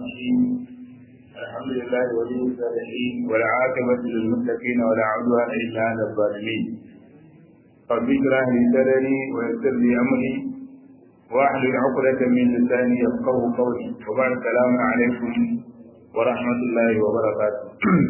الرحيم الحمد لله ولي الصالحين والعاقبة للمتقين ولا عدوان إلا على الظالمين رب اشرح لي صدري ويسر لي أمري واحلل عقدة من لساني يفقه قولي وبعد السلام عليكم ورحمة الله وبركاته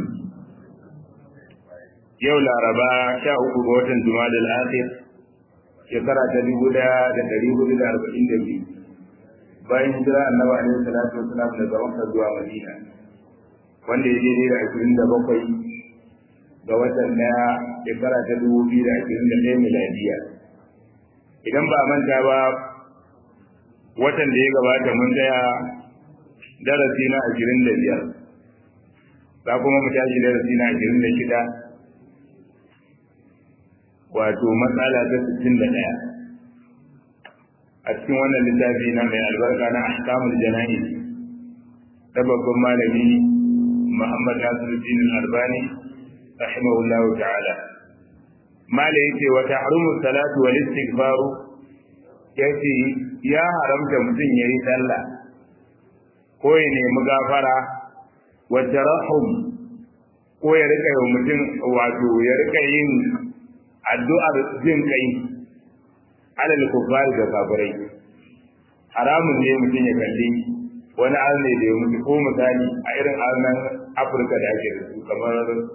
yau laraba sha uku ga watan jumadal akhir shekara ta dubu daya da dari hudu da arba'in da biyu bayan hijira annabi alaihi salatu wasalam daga makka zuwa madina wanda ya daidai da ashirin da bakwai ga watan daya shekara ta dubu biyu da ashirin da ɗaya miladiya idan ba manta ba watan da ya gabata mun tsaya darasi na ashirin da biyar za kuma mu tashi darasi na ashirin da shida wato matsala ta sittin da ɗaya a cikin wannan littafi na mai albarka na ahkamul jana'i ta babban malami Muhammad Nasiruddin Albani rahimahullahu ta'ala mala yace wa tahrumu salatu wal istighfaru yace ya haramta mutum yayi sallah ko ya nemi gafara wa tarahum ko ya rika yi mutum wato ya rika yin addu'ar jin kai alal kufari da kafirai haramun ne mutum ya kalli wani arne da ya mutu ko misali a irin arnan afirka da ake da su kamar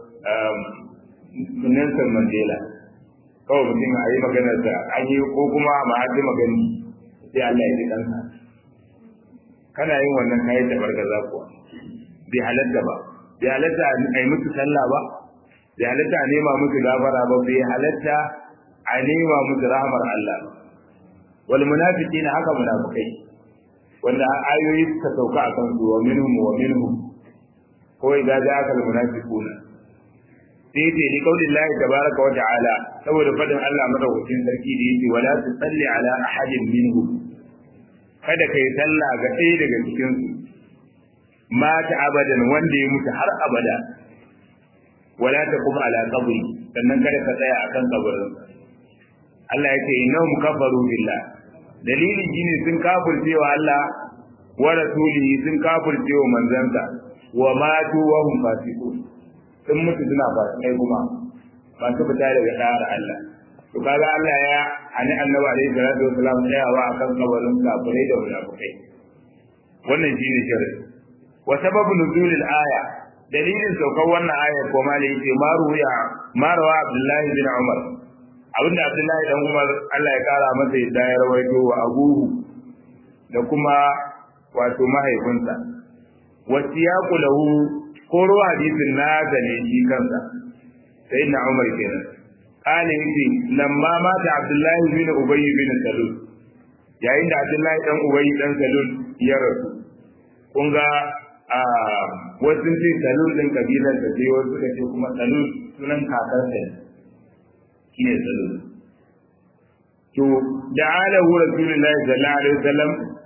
Nelson Mandela kawai mutum a yi maganar da an yi ko kuma ma haɗe magani sai Allah ya ji kansa kana yin wannan kayan da bargaza kuwa bai halatta ba bai halatta a yi musu sallah ba bai halatta a nema musu gafara ba bai halatta a nema musu rahmar Allah wal munafiqina haka munafikai wanda ayoyi suka sauka a kan su wa minhum wa minhum ko idza ja'aka al munafiquna sai ce ni kaulin Allah tabaraka wa ta'ala saboda fadin Allah madaukakin sarki da yake wala tusalli ala ahadin minhum kada kai sallah ga ɗaya daga cikin su mata abadan wanda ya mutu har abada wala taqum ala qabri sannan kada ka tsaya akan kabarin Allah yake innahum kafaru billah dalilin shine sun kafirce wa Allah wa rasulihi sun kafirce wa manzansa wa matu wa hum fasiqun sun mutu suna fasikai kuma ba su fita daga da'ar Allah to kaga Allah ya ani annabi alaihi salatu wasalam tsayawa akan kabarin kafirai da munafikai wannan shine sharri wa sababu nuzulil aya dalilin saukar wannan ayar ko ma yake maruya marawa abdullahi bin umar abinda abdullahi dan umar Allah ya kara masa yadda ya rawaito wa abuhu da kuma wato mahaifinsa wasiyaqu lahu ko ruwa hadisin na zane shi kansa sai na umar kenan kana yace lamma mata abdullahi bin ubay bin salul yayin da abdullahi dan ubay dan salul ya rasu kun ga wasu ce salul din kabilar da sai wasu suka ce kuma salul sunan kakar sa shi ne salul to da alahu rasulullahi sallallahu alaihi wasallam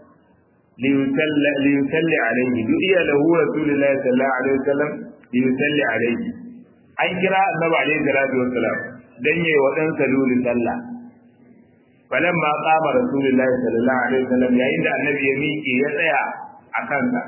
liyusalli alaihi du'iya lahu rasulullahi sallallahu alaihi wasallam liyusalli alaihi an kira annabi alaihi salatu wasallam dan yayi wa dan salul sallah falamma qama rasulullahi sallallahu alaihi wasallam yayin da annabi ya miƙe ya tsaya a kansa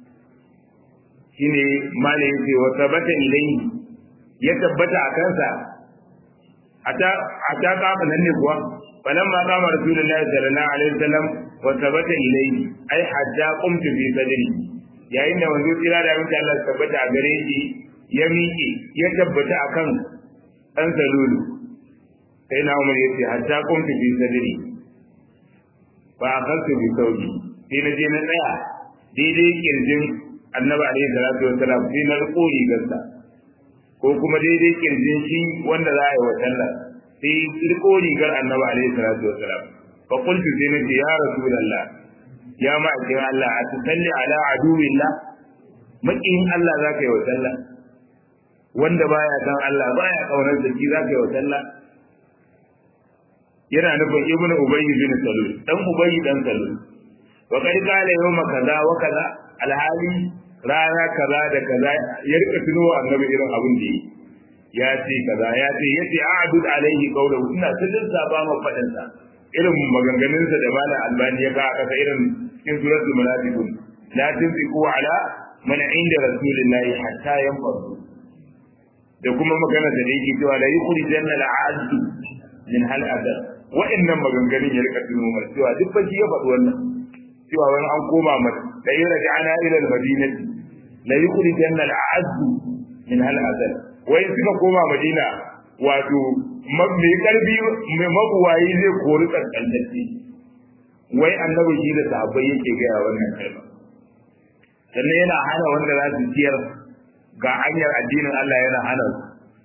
shine malai yace wa tabata ilayhi ya tabbata a kansa ata ata kama nan ne kuwa falamma qama rasulullahi sallallahu alaihi wasallam wa tabata ilayhi ai hatta qumtu fi sadri yayin da wanzu tsira da mutum Allah tabbata a gare shi ya miƙe ya tabbata akan dan salulu sai na umar yace hatta qumtu fi sadri ba akhadtu bi sawbi sai na je na tsaya daidai kirjin annabi alaihi salatu wassalam sai na riko rigarsa ko kuma daidai kirjin shi wanda za a yi wa sallah sai riko rigar annabi alaihi salatu wassalam fa qultu sai nace ya rasulullah ya ma'aikin Allah a tusalli ala aduwillah makiyin Allah za ka yi wa sallah wanda baya san Allah baya kaunar da shi za ka yi wa sallah yana nufin ibnu ubayy bin salul dan ubayy dan salul wa kad qala yawma kaza wa kaza alhali rana kaza da kaza ya rika tuno annabi irin abin da yi ya ce kaza ya ce yace a'dud alaihi qawluhu ina tudin saba ma fadin sa irin maganganun sa da malam albani ya ka kasa irin cikin suratul munafiqun la tunfiqu ala man inda rasulillahi hatta yanfadu da kuma magana da yake cewa la yukhrijanna al-'azz min hal adab wa'annan maganganun ya rika tuno mai cewa duk fa ya faɗi wannan cewa wani an koma mata da yi raja'ana ila al-madinati la yukhrijanna al-'azz min hal adab wai suka koma madina wato mai karfi mai mabuwayi zai kori kaskantacce wai annabi shi da sahabbai yake gaya wannan kalma sannan yana hana wanda za su ciyar ga hanyar addinin Allah yana hana su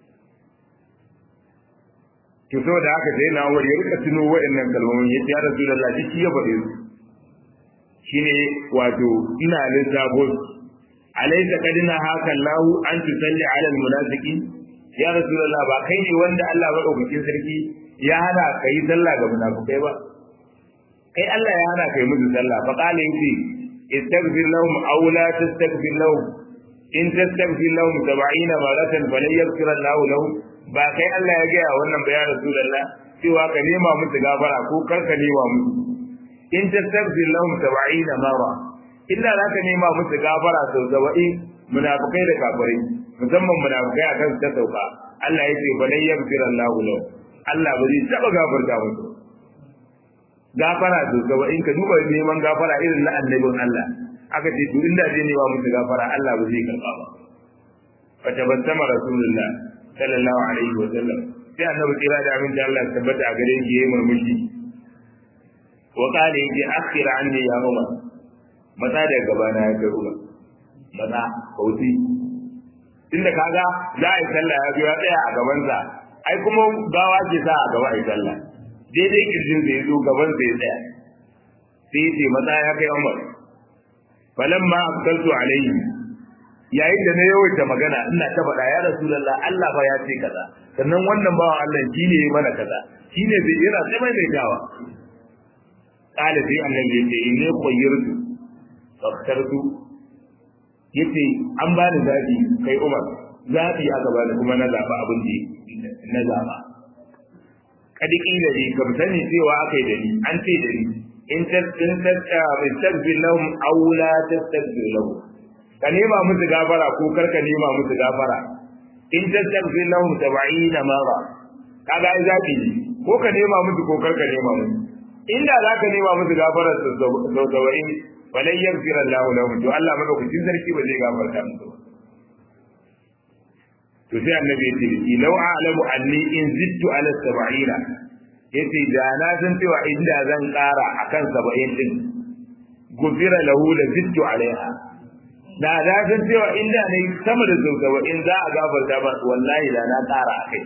to saboda haka sai na wani ya rika tuno waɗannan kalmomin ya ya rasu da lafi shi ya faɗe su shine wato ina lissafo alaysa kadina haka lahu an tusalli ala almunafiqin ya rasulullah ba kai ne wanda Allah madaukakin sarki ya hana kai sallah ga munafikai ba kai Allah ya hana kai musu sallah fa qala yace istaghfir lahum aw la tastaghfir lahum in tastaghfir lahum 70 maratan falan yaghfir Allah lahum ba kai Allah ya gaya wannan ba ya rasulullah cewa ka nema musu gafara ko kar ka nema musu in tastaghfir lahum 70 mara illa za ka nema musu gafara sau 70 munafikai da kafirai musamman munafikai akan ta sauka Allah ya ce falan yaghfir Allah lahum Allah ba zai taba gafarta musu gafara to gaba in ka duba neman gafara irin na annabin Allah aka ce to inda zai nema musu gafara Allah ba zai karba ba fa tabassama rasulullah sallallahu alaihi wa sallam sai annabi kira da amin da Allah tabbata a gare shi yayi murmushi wa qala yaji akhir anni ya umar mata da gaba na ya umar mata kauti inda kaga za a yi sallah ya biya tsaya a gabansa ai kuma gawa ke sa a gaba a yi sallah daidai kirjin zai zo gaban zai tsaya sai ce maza ya kai umar falan ma abdaltu alaihi yayin da na yawaita magana ina ta faɗa ya rasulullah Allah fa ya ce kaza sannan wannan bawan Allah shine ya mana kaza shine zai yana sai mai mai dawa qala sai annabi ya ce inni qayyirtu faktartu yace an bani zabi kai umar zabi aka bani kuma na zaba abin da na zaba kadi kila ne kam sani cewa aka yi da ni an ce da ni in tastaghfir lahum aw la tastaghfir lahum ka nema musu gafara ko kar ka nema musu gafara in tastaghfir lahum 70 mara kaga ai zabi ne ko ka nema musu ko kar ka nema musu inda za ka nema musu gafara sau 70 walan yaghfir Allah lahum to Allah madaukakin sarki ba zai gafarta musu ba to sai annabi ya ce ki law a'lamu anni in zittu ala sab'ina yace da na san cewa inda zan ƙara akan 70 din gufira lahu la zittu alaiha da na san cewa inda ne sama da zaukawa in za a gafarta ba wallahi da na ƙara akai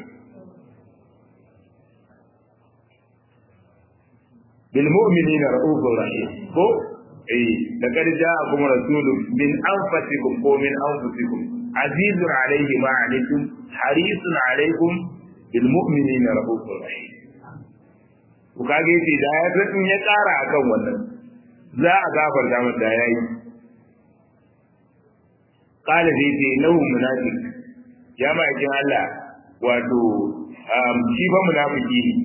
bil mu'minina ra'ufur rahim ko eh da kar ja'akum rasulun min anfusikum ko min anfusikum عزيز عليه ما عليكم حريص عليكم بالمؤمنين رؤوف رحيم kage yace da ya tsin ya ƙara akan wannan za a gafarta masa da yayi qala zai ce lahu munafiq ya ma yakin Allah wato shi fa munafiki ne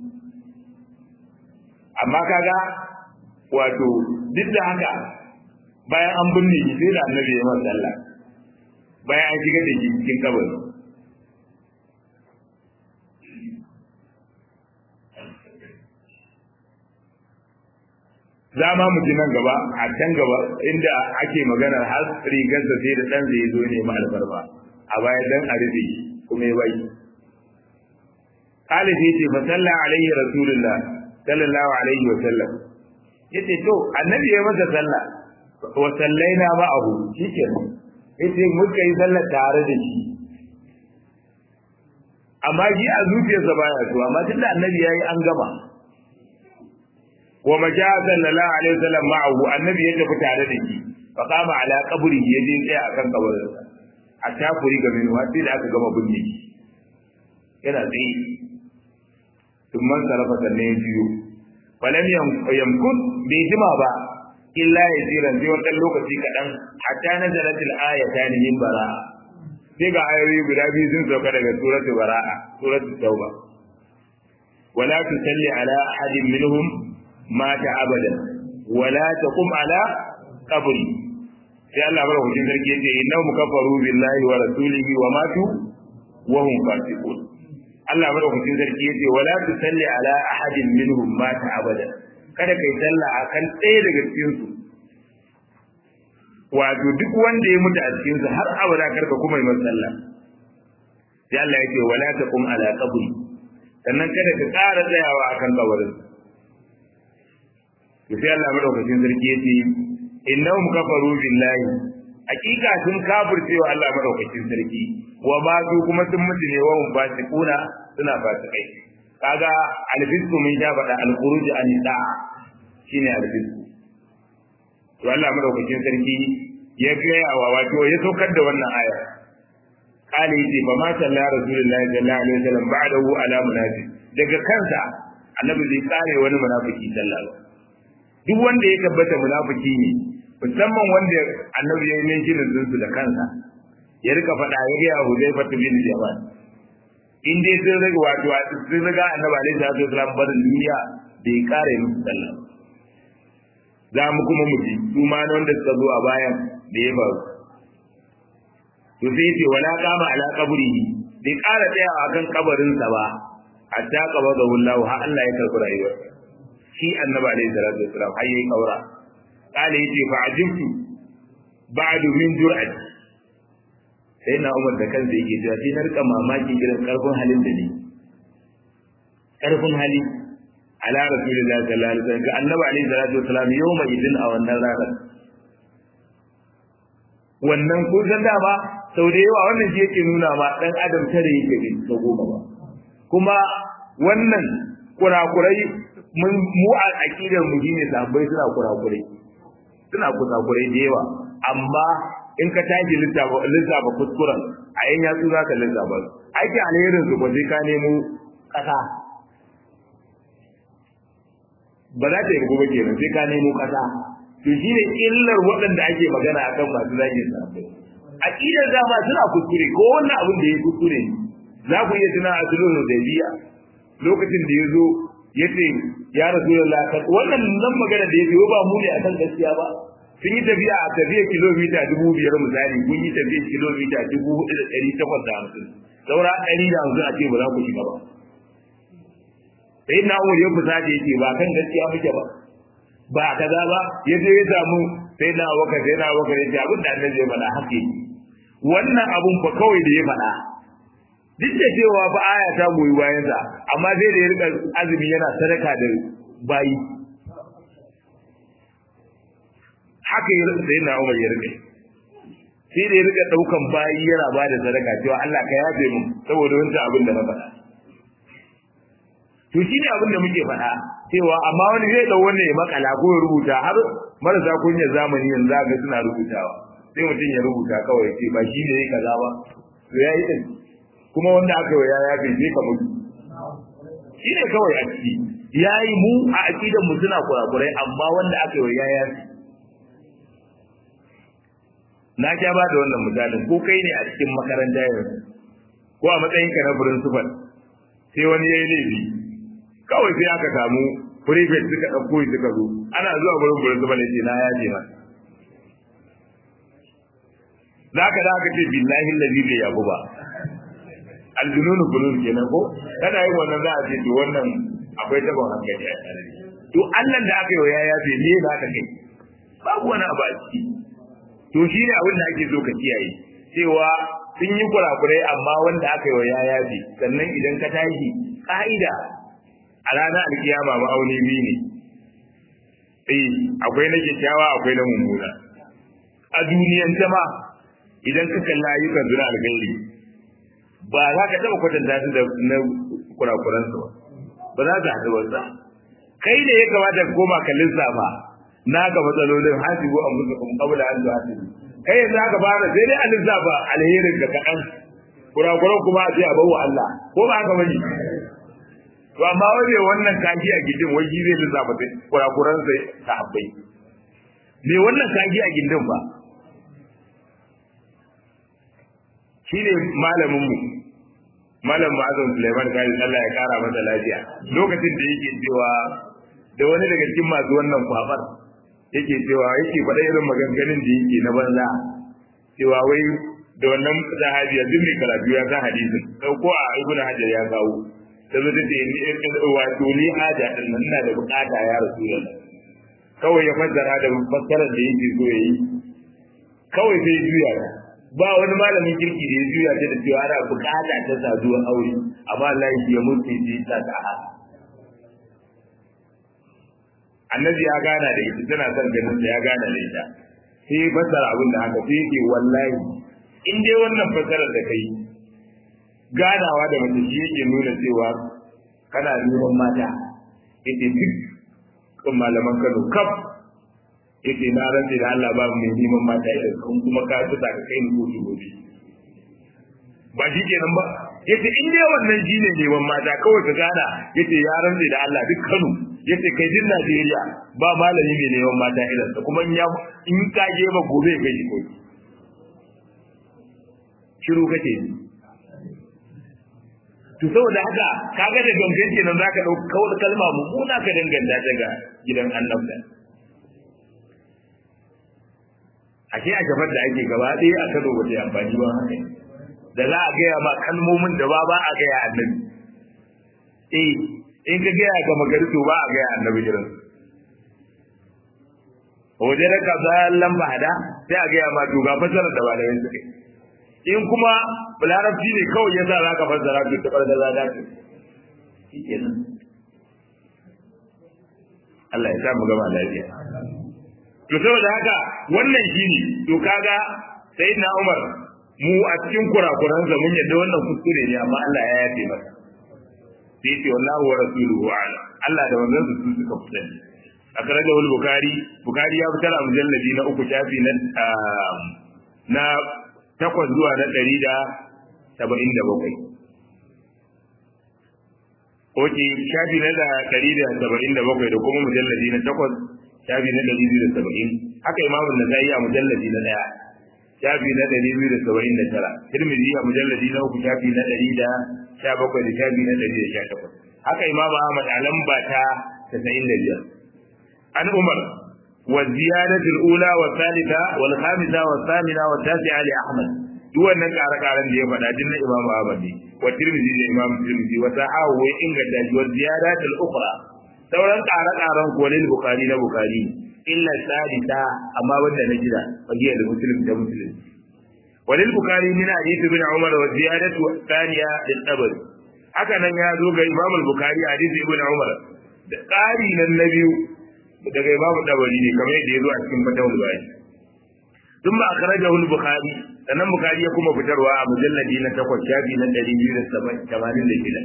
amma kaga wato duk da haka bayan an binne shi sai da annabi ya masa Allah bayan an shigar da shi cikin kabari za ma mu ji nan gaba a can gaba inda ake maganar har rigarsa sai da ɗan zai zo ne ma alfarma a baya dan a rufe kuma ya bai kala sai ce fa salla alaihi rasulullah sallallahu alaihi wa sallam yace to annabi ya masa sallah wa sallaina ma'ahu shikenan yace muka yi sallar tare da shi amma shi a zuciyarsa baya so amma tunda annabi yayi an gama wa maja sallallahu alaihi wasallam ma'ahu annabi ya tafi tare da shi fa kama ala qabri ya je tsaya akan kabarinsa a tafuri ga min sai da aka gama binne shi yana tsaye tun man sarafa sannan ya biyo falam yamkut bai jima ba illa ya jiran sai wani lokaci kaɗan hatta na zaratil ayata ne min bara'a sai ga ayoyi guda biyu sun sauka daga suratul bara'a suratul tauba wala tusalli ala ahadin minhum mata abadan wala taqum ala qabri sai Allah madaukakin sarki yace innahum kafaru billahi wa rasulihi wa matu wa hum fasiqun Allah madaukakin sarki yace wala tusalli ala ahadin minhum mata abada kada kai sallah akan ɗaya daga cikin su wato duk wanda ya mutu a cikin su har abada karka kuma yi masa sallah sai Allah yake wala taqum ala qabri sannan kada ka ƙara tsayawa akan kabarin sai Allah madaukakin sarki yace innahum kafaru billahi hakika sun kafircewa Allah madaukakin sarki wa ba su kuma sun mutu ne wa fasiquna suna fasikai kaga alfisku mun ja faɗa alkhuruj an da shine alfisku to Allah madaukakin sarki ya gaya wa wato ya saukar da wannan aya kale yace ba ma sallallahu rasulullahi sallallahu alaihi wasallam ba'dahu ala munafiq daga kansa annabi zai kare wani munafiki sallallahu duk wanda ya tabbata munafiki ne musamman wanda annabi ya yi shi su da kansa ya rika faɗa ya gaya Hudayfa bin Jamal in dai sun riga wato sun riga annabi alaihi salatu wasallam barin duniya bai kare musu sallah za mu kuma mu ji su ma wanda suka zo a bayan da ya faru to sai ce wala kama ala qabrihi bai kara tsaya akan kabarin sa ba hatta qabada wallahu ha Allah ya karbi rayuwar shi annabi alaihi salatu wasallam har yayi kaura kale yace fa ajibtu ba'du min jur'ati sai na umar da kansa yake cewa sai na rika mamaki irin karfin halin da ne karfin hali ala rasulullahi sallallahu alaihi wasallam ga annabi alaihi salatu wasallam yawma idin a wannan ranar wannan kun san da ba sau da yawa wannan shi yake nuna ma dan adam tare yake bin ta goma ba kuma wannan kurakurai mun mu a aqidar mu shine sahabbai suna kurakurai suna kurakurai da yawa amma in ka tashi lissafa kuskuren a yan yatsu za ka lissafa su aikin alherin su sai ka nemo ƙasa ba za ta yi gobe kenan sai ka nemo ƙasa to shi ne illar waɗanda ake magana akan masu zagin sahabbai aqidar dama suna kuskure ko wannan abin da ya kuskure za ku iya tuna a sulhul hudaybiya lokacin da ya zo ya ce ya rasulullah wannan nan magana da ya ce ba mu ne akan gaskiya ba sun yi tafiya a tafiya kilomita dubu biyar misali kun yi tafiya kilomita dubu hudu da ɗari takwas da hamsin saura ɗari da hamsin a ce ba za ku shiga ba sai na umar ya fusa da yake ba kan gaskiya muke ba ba kaza ba ya je ya samu sai na waka sai na waka ya ce abin da annabi ya faɗa haka yi wannan abun fa kawai da ya faɗa duk da cewa fa aya ta goyi bayansa amma sai da ya rika azumi yana sadaka da bayi haka ya rika sai na Umar ya rika sai da ya rika daukan bayi yana ba da sadaka cewa Allah ka yafe mu saboda wancan abin da na faɗa to shi ne abin da muke faɗa cewa amma wani zai dau wannan ya makala ko ya rubuta har marasa kunya zamani yanzu ga suna rubutawa sai mutum ya rubuta kawai ce ba shi ne ya kaza ba to ya yi din kuma wanda aka yi ya yafe sai ka mutu shi ne kawai a ciki ya yi mu a aƙidan mu suna kurakurai amma wanda aka yi ya yafe na sha ba da wannan misalin ko kai ne a cikin makaranta yanzu ko a matsayin ka na principal sai wani ya yi laifi kawai sai aka samu prefect suka ɗauko shi suka zo ana zuwa gurin principal ya ce na yaje ma za ka da aka ce billahi lazi bai yabu ba aljununu bunun kenan ko kana yin wannan za a ce to wannan akwai tabon hankali a tare to Allah da aka yi wa ya yafe me za ka kai babu wani abu a ciki to shi ne abin da ake so ka kiyaye cewa sun yi kurakurai amma wanda aka yi wa ya yafe sannan idan ka tashi ka'ida a ranar alkiyama ma'auni biyu ne eh akwai na kyakkyawa akwai na mummuna a duniyan ma idan ka kalla ayyukan zuna alkhairi ba za ka taɓa kwatanta su da na kurakuransu ba ba za su haɗu ba kai da ya kamata ka koma ka lissafa naka matsalolin hasibu an musu kuma kabula an zuwa hasibu kai yanzu aka fara sai dai a lissafa alherin ka kaɗan kurakuran kuma a ce a bawa Allah ko ba haka bane to amma wani wannan kaji a gindin wai zai lissafa sai kurakuran sai ta habbai me wannan kaji a gindin ba shine malamin mu malam ma'azin Suleiman kai Allah ya kara masa lafiya lokacin da yake cewa da wani daga cikin masu wannan kwafar yake cewa yake faɗa irin maganganun da yake na banza cewa wai da wannan sahabi yanzu mai karatu ya san hadisin ko a ibnu hajar ya kawo sai zai ce ni wato ni haja din nan ina da bukata ya rasulullah kawai ya fassara da fassarar da yake so yayi kawai sai ya juya ta ba wani malamin kirki da ya juya ta da cewa ana bukata ta saduwar aure amma Allah ya mutu ya ta ta annabi ya gana da ita tana son ganin da ya gana da ita sai fassara abin da haka sai yake wallahi in dai wannan fassarar da kai ganawa da mace shi yake nuna cewa kana neman mata ita duk kan malaman Kano kaf yace na rantsi da Allah babu mai neman mata idan kun kuma ka tuta ka kai ni kotu gobe ba shi kenan ba yace in dai wannan shi ne neman mata kawai ka gana yace ya rantsi da Allah duk Kano yace kai din Najeriya ba malami mai neman mata idan sa kuma in ya in ka je ba gobe kai shi kotu shiru kake ni to saboda haka kaga da gangan kenan zaka dauka kawai kalma mummuna ka danganta ta ga gidan annabta ashe a gaban da ake gaba ɗaya a kano ba ta amfani ba haka da za a gaya ma kalmomin da ba ba a gaya annabi eh in ka gaya ga magari to ba a gaya annabi jiran waje da ka zallan bahada sai a gaya ma to ga fasarar da malamai suke in kuma larabci ne kawai ya sa za ka fassara to ta farda za ta shi kenan Allah ya sa mu gama lafiya to saboda haka wannan shine to kaga sayyidina Umar mu a cikin kurakuran sa mun yadda wannan kuskure ne amma Allah ya yafe masa sai ce wallahu wa rasuluhu a'lam Allah da wannan su suka fitar akhrajahu al-bukhari bukhari ya fitar a mujalladi na uku shafi na na takwas zuwa na ɗari da saba'in da bakwai Oke, shafi na da ɗari da saba'in da bakwai da kuma mujalladi na takwas shafi na ɗari biyu da saba'in haka imamun na zai a mujalladi na ɗaya shafi na ɗari biyu da saba'in da tara tirmidhi a mujalladi na uku shafi na ɗari da sha bakwai da shafi na ɗari da sha takwas haka imamu ahmad a lamba ta tasa'in da biyar an umar والزيادة الأولى والثالثة والخامسة والثامنة والتاسعة لأحمد duk wannan ƙare-ƙaren da ya faɗa din na Imam Ahmad ne wa Tirmidhi da Imam Tirmidhi wa sahahu wa inganta shi wa ziyadat al-ukhra sauran ƙare-ƙaren ko lil Bukhari na Bukhari illa sadisa amma wanda na jira fagiyar da Muslim da Muslim wa lil Bukhari min hadith ibn Umar wa ziyadat thaniya lil Tabari haka nan ya zo ga Imam al-Bukhari hadith ibn Umar da ƙari nan na biyu daga Imam Tabari ne kamar yadda ya zo a cikin fatawul bari ثم أخرجه البخاري sannan bukari ya kuma fitarwa a mujalladi na takwas shafi na ɗari biyu da tamanin da shida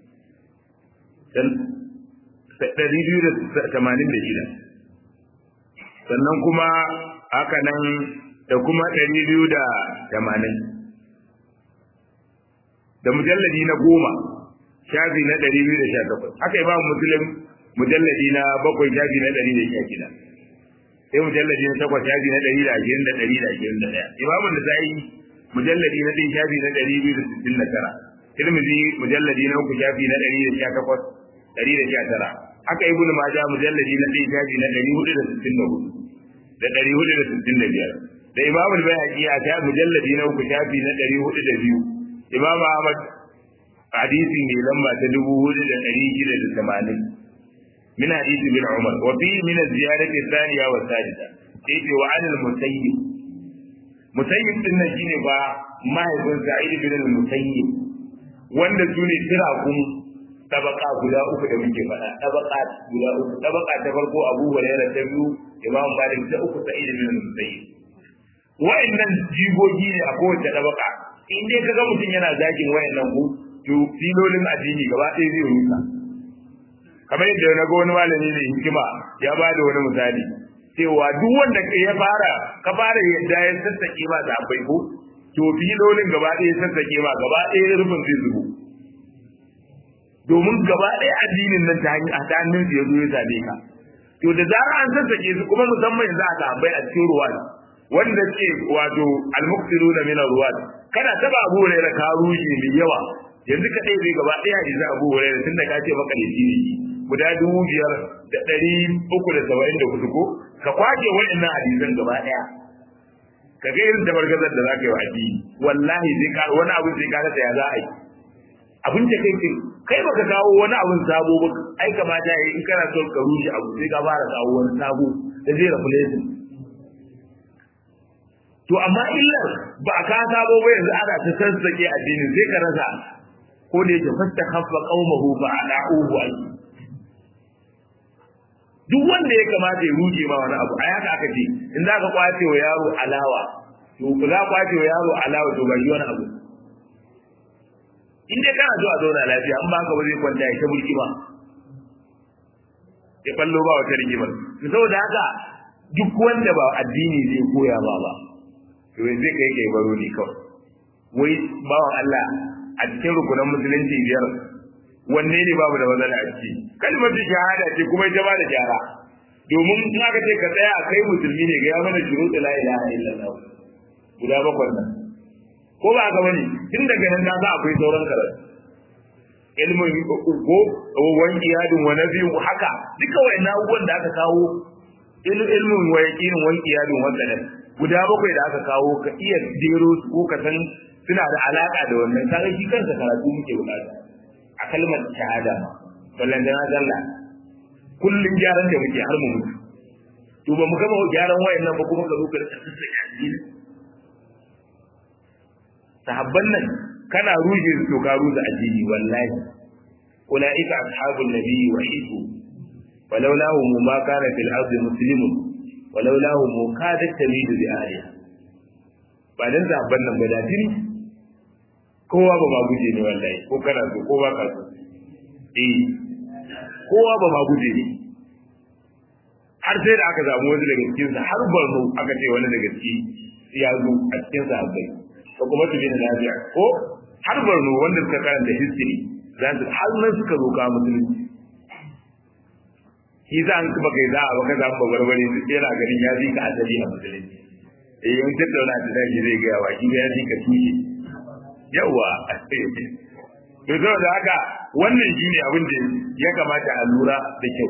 ɗari biyu da tamanin da shida sannan kuma haka nan da kuma ɗari biyu da tamanin da mujalladi na goma shafi na ɗari biyu da sha takwas haka yi ba musulun mujalladi na bakwai shafi na ɗari da sha shida sai mujalladi na takwas shafi na ɗari da ashirin da ɗari da ashirin da ɗaya imamu da ta yi mujalladi na ɗin shafi na ɗari biyu da sittin da tara tirmidhi mujalladi na uku shafi na ɗari da sha takwas ɗari da sha tara haka ibn majah mujalladi na ɗin shafi na ɗari hudu da sittin da hudu da ɗari hudu da sittin da biyar da imamu bayhaqi a ta mujalladi na uku shafi na ɗari hudu da biyu imamu ahmad hadisi mai lamba ta dubu hudu da ɗari shida da tamanin من حديث ابن عمر وفيه من الزيادة الثانية والثالثة كيف وعن المسيب مسيب din nan shine ba mahaifin Sa'id bin al-Musayyib wanda sune tirakun tabaka guda uku da muke faɗa tabaka guda uku tabaka ta farko Abu Hurairah ta biyu Imam Malik ta uku Sa'id bin al-Musayyib wa'annan jigogi ne a kowace tabaka in dai kaga mutum yana zagin wa'annan ku to filolin addini gaba ɗaya zai rusa kamar yadda na ga wani malami ne hikima ya ba da wani misali cewa duk wanda ya fara ka fara yadda ya sassake ma da abai ko to filolin gaba ɗaya ya sassake ma gaba ɗaya rufin zai zubo domin gaba ɗaya addinin nan ta hannun su ya zo ya same ka to da zarar an sassake su kuma musamman yanzu aka abai a cikin ruwa wanda ce wato almuqtiruna min ruwan kana taba abu ne da ka rushe mai yawa yanzu ka ɗaya zai gaba ɗaya yanzu abu hurairah tun da ka ce maka da shi guda dubu biyar da ɗari uku da saba'in da hudu ko ka kwace waɗannan hadisan gaba ɗaya ka ga irin tabargazar da za ka yi wa addini wallahi sai ka wani abin sai ka rasa ya za a yi abin da kai kai baka kawo wani abin sabo ba ai kamata yayi in kana son ka rushe abu sai ka fara kawo wani sabo da zai replace to amma illar ba ka sabo ba yanzu ana ta sassake addinin sai ka rasa ko da yake fasta khaffa qaumahu fa ala'uhu ai duk wanda ya kamata ya rushe ma wani abu a haka aka ce in za ka kwace wa yaro alawa to ku za kwace wa yaro alawa to ba yi wani abu in dai kana zuwa zauna lafiya an ba ka ba zai kwanta ya ta mulki ba ya fallo ba wata rigimar to saboda haka duk wanda ba addini zai koya ba ba to zai kai kai baro ne kawai wai bawan Allah a cikin rukunan musulunci biyar wanne ne babu da matsala a ciki kalmar shahada ce kuma ita ba da gyara domin in aka ce ka tsaya kai musulmi ne ga ya mana shuruɗu la ilaha illallah guda bakwai nan ko ba haka bane tun daga nan na akwai sauran karatu ilmin ko wan iyadin wa nabiyu haka duka wayannan abubuwan da aka kawo ilmin wa yaqinin wan iyadin wa kadar guda bakwai da aka kawo ka iya jero su ko ka san suna da alaka da wannan kaga shi kansa karatu muke bukata a kalmar shahada ma ballan da zalla kullun gyaran da muke har mu mutu to ba mu gama gyaran wayannan ba kuma ka zo ka rika sassaka addini sahabban nan kana ruje su to ka ruza addini wallahi ulaika ashabun nabiyyi wa hibu walaulahu ma kana fil ardi muslimun walaulahu mu kada tamidu bi aliya ba dan sahabban nan ba da dini kowa ba ma guje ne wallahi ko kana so ko ba ka so eh kowa ba ma guje ne har sai da aka samu wani daga cikin sa har barno aka ce wani daga ciki ya zo a cikin sahabbai ko kuma su bin lafiya ko har barno wanda suka karanta history za su har nan suka zo ka musulunci shi za an kuma kai za a baka za mu barbare su yana ganin ya fi ka asali a musulunci eh in tattauna da daji zai ga wa shi ya fi ka tushe yawa to saboda haka wannan shine abin da ya kamata a lura da kyau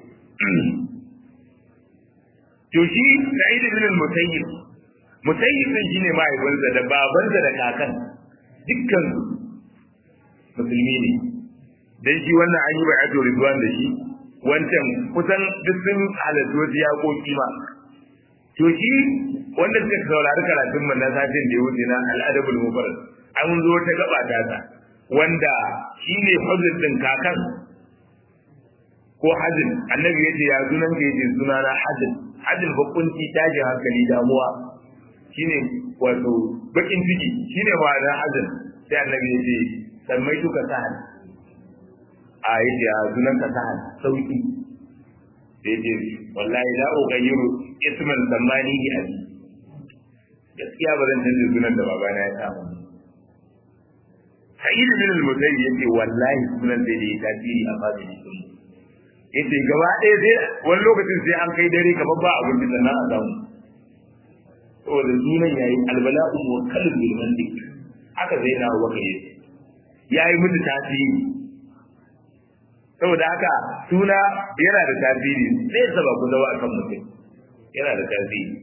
to shi sa'id ibn al-musayyib musayyib din shine mahaifinsa da babansa da kakan dukkan musulmi ne dan shi wannan an yi bai'atu ridwan da shi wancan kusan duk sun halarci wasu yaƙoƙi ma to shi wanda suka saurari karatun mu na satin da ya wuce na al'adabul mubarak an zo ta gaba ta ta wanda shine hujjar din kakan ko hajin annabi yace ya sunan ka yace sunana hajin hajin bakunci taji hankali damuwa shine wato bakin ciki shine ma'anar hajin sai annabi yace sammai tuka sahal a yace ya sunan ka sahal sauki sai yace wallahi la ughayyiru isman zamani bi abi gaskiya ba zan canza sunan da babana ya samu sa'id bin al-musayyib yace wallahi sunan da yake tasiri a fadin sun yace gaba ɗaya sai wani lokacin sai an kai dare kamar ba abin da nan a samu saboda sunan yayi albala'u muwakkalun bil mantiq haka zai na waka yace yayi mutu tasiri saboda haka suna yana da tasiri zai saba ku zawa akan mutum yana da tasiri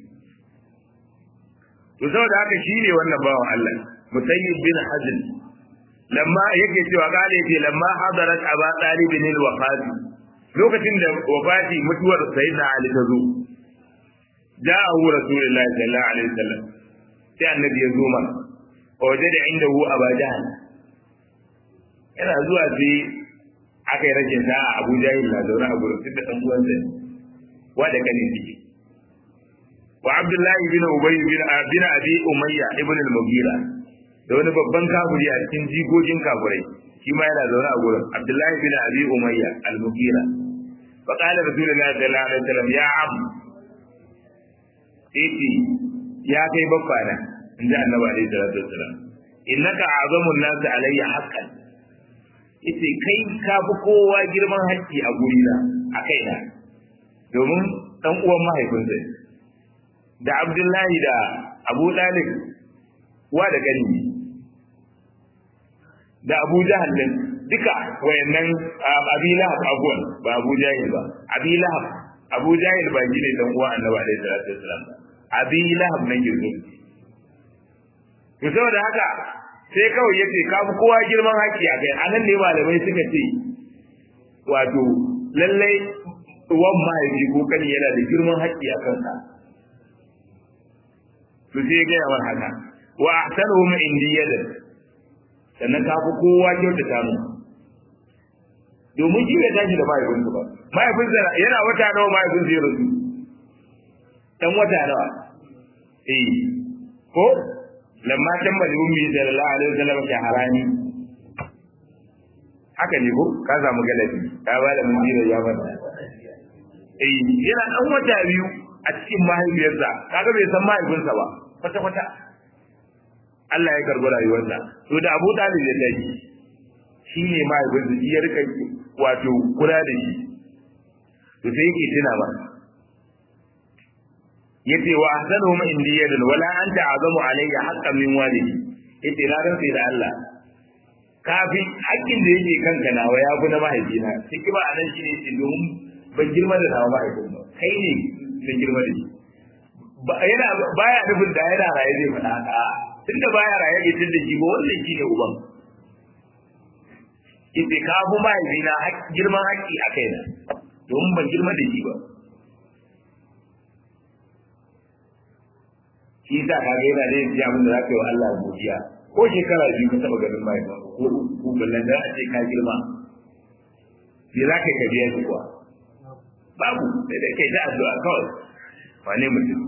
to saboda haka shine wannan bawan Allah musayyib bin hazl lamma yake cewa kale ce lamma hadarat aba talib bin al-wafat lokacin da wafati mutuwar sayyidina ali ta zo ja'ahu rasulullahi sallallahu alaihi wasallam sai annabi ya zo mana wajada indahu aba jahl yana zuwa sai aka yi rashin sa'a abu jahil na zaune a gurin tunda dan uwansa ne wa da kane ciki wa abdullahi bin ubay bin bin abi umayya ibn al-mughira da wani babban kafiri a cikin jigogin kafirai shi ma yana zaune a gurin abdullahi bin abi umayya al-mughira fa qala rasulullahi sallallahu alaihi wasallam ya am iti ya kai babbana inda annabi alaihi salatu wasallam innaka azamun nas alayya haqqan ite kai ka fi kowa girman haƙƙi a gurina a kaina domin dan uwan mahaifinsa da abdullahi da abu dalib wa da gani da Abu Jahal din duka wayannan Abi Lahab abuwan ba Abu Jahil ba Abi Lahab Abu Jahil ba ne dan uwa Annabi alaihi salatu wasallam Abi Lahab nan girzo to saboda haka sai kawai yace ka fi kowa girman haƙƙi a kai anan ne malamai suka ce wato lallai uwan mahaifi ko kani yana da girman haƙƙi a kansa to sai ga yawan haka wa ahsanuhum indiyadan sannan ka fi kowa kyautata mu domin shi bai tashi da mahaifinsa ba mahaifinsa yana wata nawa mahaifinsa ya rasu dan wata nawa eh ko lamma tamma ummi sallallahu alaihi wasallam shaharani haka ne ko ka samu galabi ka ba da mun jira ya bada eh yana dan wata biyu a cikin mahaifiyarsa kaga bai san mahaifinsa ba kwata kwata Allah ya karbi rayuwarsa to da Abu Talib ya tafi shi ne mahaifinsa shi ya rika wato kula da shi to sai yake tuna ba yace wa ahsanuhum indiyadan wala anta azamu alayya haqqan min walidi yace na ran sai da Allah kafin hakkin da yake kanka nawa ya fi na mahaifina sai kiba anan shi ne yace domin ban girma da nawa mahaifin ba kai ne ban girma da shi yana baya nufin da yana raye zai faɗa haka tunda baya raye bai tunda shi ba wannan shi ne uban yace ka fi mahaifina girman haƙƙi a kaina domin ban girma da shi ba shi sa ka ga yana da yin abin da za ka yi wa Allah godiya ko shekara biyu ka taɓa ganin mai ba ko ko ballan da a ce ka girma me za ka yi ka biya shi kuwa babu sai dai kai ta addu'a kawai wane mutum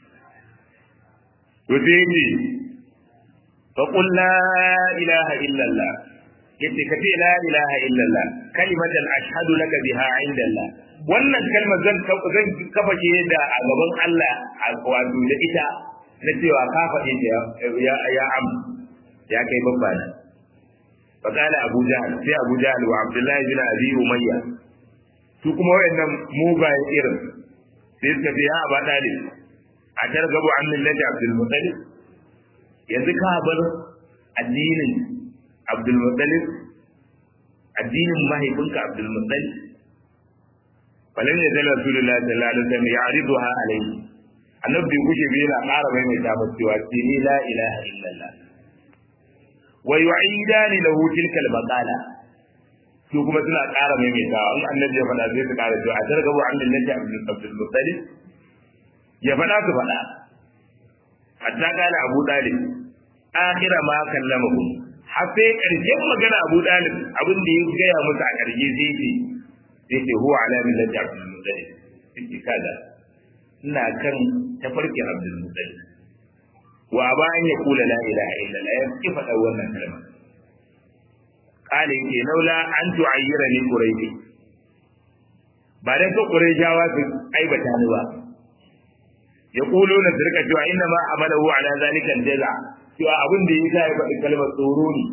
to sai yace fa qul la ilaha illa Allah yace ka ce la ilaha illa Allah kalimatan ashhadu laka biha inda Allah wannan kalmar zan zan kafa ce da a gaban Allah a wato da ita na cewa ka faɗi ta ya ya am ya kai babba na fa kana Abu Jahl sai Abu Jahl wa Abdullah bin Abi Umayya su kuma wayannan mugayen irin sai suka ce ya Aba Talib a targabu an millati Abdul Muttalib yanzu ka bar addinin Abdul Muttalib addinin mahaifinka Abdul Muttalib falan ya zala Rasulullah sallallahu alaihi wasallam ya ariduha alaihi annabi bai gushe bai yana ƙara mai mai tabbas cewa ce ni la ilaha illallah wa yu'idani lahu tilka al-maqala su kuma suna ƙara mai mai tawa in annabi ya faɗa sai su ƙara cewa a targabu an lillahi abdul abdul muttalib ya faɗa su faɗa hatta kana abu dalib akhira ma kallamahu har sai ƙarshen magana abu dalib abin da ya gaya musu a ƙarshe sai ce sai ce huwa ala millati abdul muttalib sai kaza ina kan tafarkin Abdul Muttalib wa ba an ya kula la ilaha illallah ya ki faɗa wannan kalma kale yake laula an tu'ayyira ni quraishi ba dan ko quraishawa su aibata ni ba ya kulo na sirka cewa inna ma amalahu ala zalika jaza cewa abin da yasa ya faɗi kalmar tsoro ne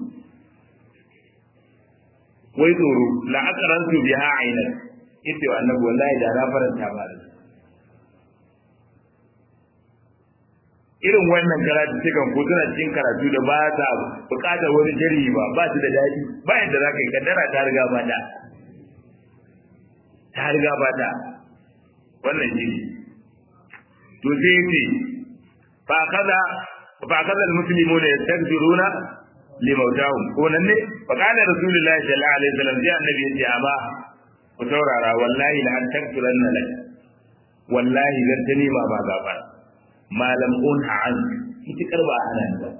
wai tsoro la aqrantu biha aynan ita wa annabi wallahi da na faranta ba da irin wannan karatu cikin ko suna cikin karatu da ba ta bukatar wani jari ba ba su da daɗi ba yadda za ka yi kaddara ta riga ba ta ta riga ba ta wannan shi to sai ce fa kaza fa kaza almuslimuna yastakbiruna li mautahum ko nan ne fa kana rasulullahi sallallahu alaihi wasallam sai annabi ya ce amma ku saurara wallahi la an takturanna lak wallahi zan ta nema ma gafara malam unha an fitikar ba ana ba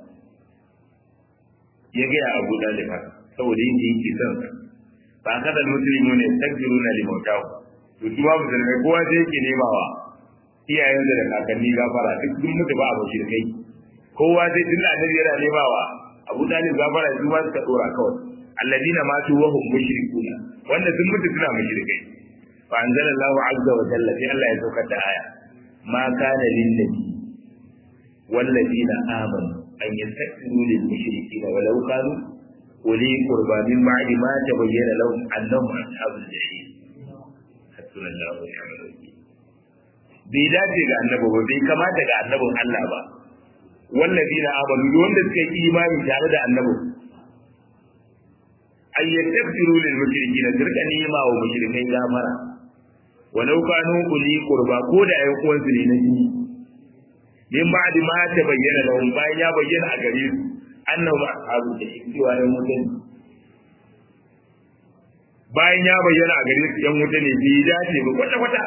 ya gaya abu dalib saboda yin yake son ba ka da musulmi ne takbiruna li mautahu to su ba musulmai kowa sai yake nemawa iyayen da kakanni gafara duk sun mutu ba abu shirkai kowa sai tun da annabi yana nemawa abu dalib gafara su ba suka dora kawai alladina matu wa hum mushrikuna wanda sun mutu suna mushrikai fa anzalallahu azza wa jalla sai Allah ya saukar da aya ma kana lin nabi والذين آمنوا أن يستكبروا للمشركين ولو كانوا أولي قربى من بعد ما تبين لهم أنهم أصحاب الجحيم حسبنا الله ونعم الوكيل bai dace ga annabi ba bai kamata ga annabin Allah ba wallazina amanu wanda suka yi imani tare da annabi ay yastaghfiru lil mushrikeen dirka nima wa mushrikai gamara walau kanu uli qurba ko da ayi uwansu ne na jini min ba'di ma ta bayyana lahum bayan ya bayyana a gare su annahu ashabu da cewa yan mutan bayan ya bayyana a gare su yan wuta ne bai dace ba kwata kwata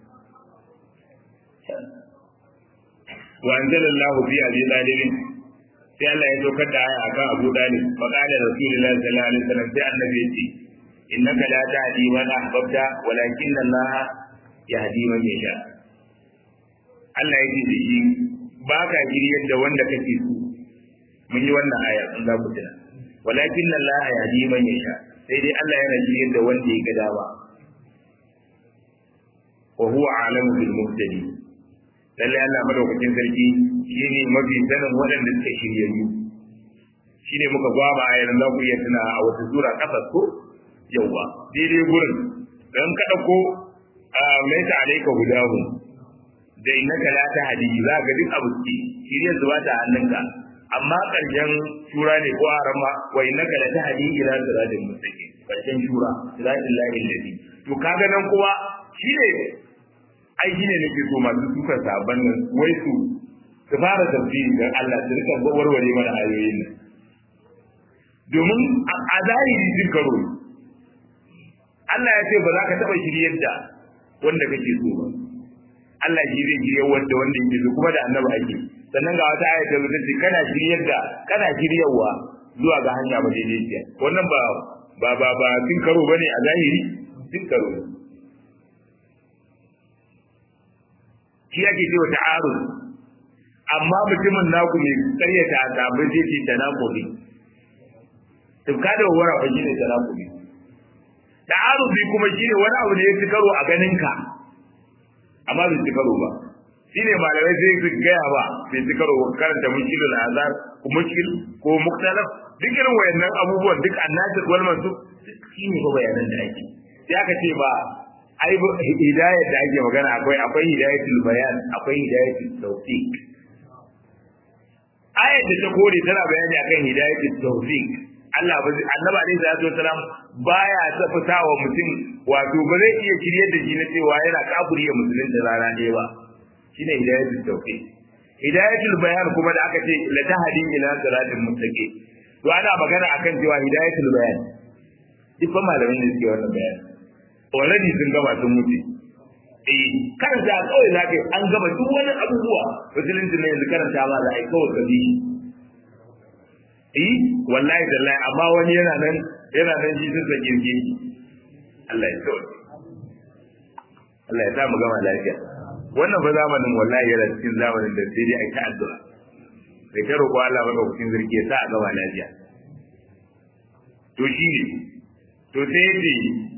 wa anzalallahu fi abi talibin sai Allah ya saukar da aya akan Abu Talib fa qala Rasulullahi sallallahu alaihi wasallam sai annabi ya ce innaka la tahdi man ahbabta walakin Allah yahdi man yasha Allah ya ce da shi ba ka giryar da wanda kake so mun yi wannan aya in za ku tuna walakin Allah yahdi man yasha sai dai Allah yana giryar da wanda ya ga dama wa huwa a'lamu bil muhtadin lalle Allah madaukakin sarki shine mafi sanin waɗanda suka shiryayyu shine muka gwaba a yanzu za ku iya tuna a wata sura kasar ko yauwa daidai gurin dan ka dauko mai ta alaika hudahu da innaka la tahdi za ka duk abu ce shiryar zuwa ta hannunka amma karshen shura ne ko arama wa innaka la tahdi ila siratal mustaqim karshen shura siratal lahi alladhi to kaga nan kuwa shine ai shine nake so masu suka saban nan wai su su fara tafsiri dan Allah su rika warware mana ayoyin nan domin a zahiri sun karo Allah ya ce ba za ka taɓa shiryar da wanda kake so ba Allah shi zai shirya wanda wanda yake so kuma da annabi ake sannan ga wata ayata da ce kana shiryar da kana shiryarwa zuwa ga hanya ba daidaiciya wannan ba ba ba ba sun karo bane a zahiri sun karo shi ake cewa ta'arud amma mutumin naku mai karyata a sabon zai ce tanakuri tufka da wara ba shine tanakuri ta'arubi kuma shine wani abu da ya fi karo a ganin ka amma bai ci karo ba shine malamai sai su gaya ba bai ci karo karanta mushkilul azar ko mushkil ko muktalaf duk irin wayannan abubuwan duk annabi wal mansub shine ba bayanan da ake sai aka ce ba ai hidayat da ake magana akwai akwai hidayatul bayan akwai hidayatul tawfiq ayat da ta kore tana bayani akan hidayatul tawfiq Allah ba zai annabi alaihi salatu wasalam baya tafasa wa mutum wato ba zai iya shirye da shi na cewa yana kafiri ya musulun da rana ɗaya ba shine hidayatul tawfiq hidayatul bayan kuma da aka ce la tahdi ila siratil mustaqim to ana magana akan cewa hidayatul bayan duk ba malamin ne suke wannan bayan already sun gama sun mutu eh karanta kawai zaka an gama duk wani abubuwa musulunci ne yanzu karanta ma za a yi kawai ka bi eh wallahi dallahi amma wani yana nan yana nan shi sun sake ki Allah ya kawai Allah ya sa mu gama lafiya wannan ba zamanin wallahi yana cikin zamanin da sai dai a ta addu'a sai ta roƙo Allah maka cikin zirki ya sa a gama lafiya to shi ne to sai yace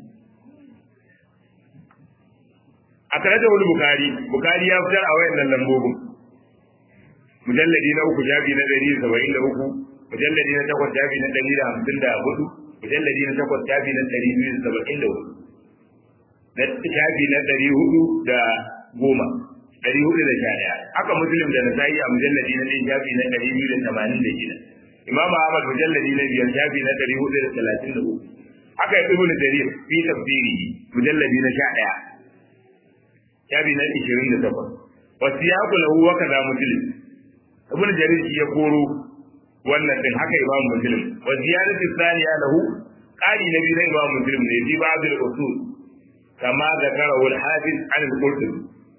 a tare da wani bukari bukari ya fitar a wayannan lambobin mujalladi na uku jabi na ɗari saba'in da uku mujalladi na takwas jabi na ɗari da hamsin da hudu mujalladi na takwas jabi na ɗari biyu da saba'in da hudu na jabi na ɗari hudu da goma ɗari hudu da sha ɗaya haka muslim da nasa'i a mujalladi na ɗaya jabi na ɗari biyu da tamanin da shida imam ahmad mujalladi na biyar jabi na ɗari hudu da talatin da uku haka ya ibnu jarir fi tafsiri mujalladi na sha ɗaya jabi na ishirin da takwas wasu ya kula wa kaza muslim ibn jarir shi ya koro wannan din haka imam muslim wa ziyaratu thaniya lahu qali nabi na imam muslim ne fi ba'd al-usul kama zakara wal hafiz an al-qurtubi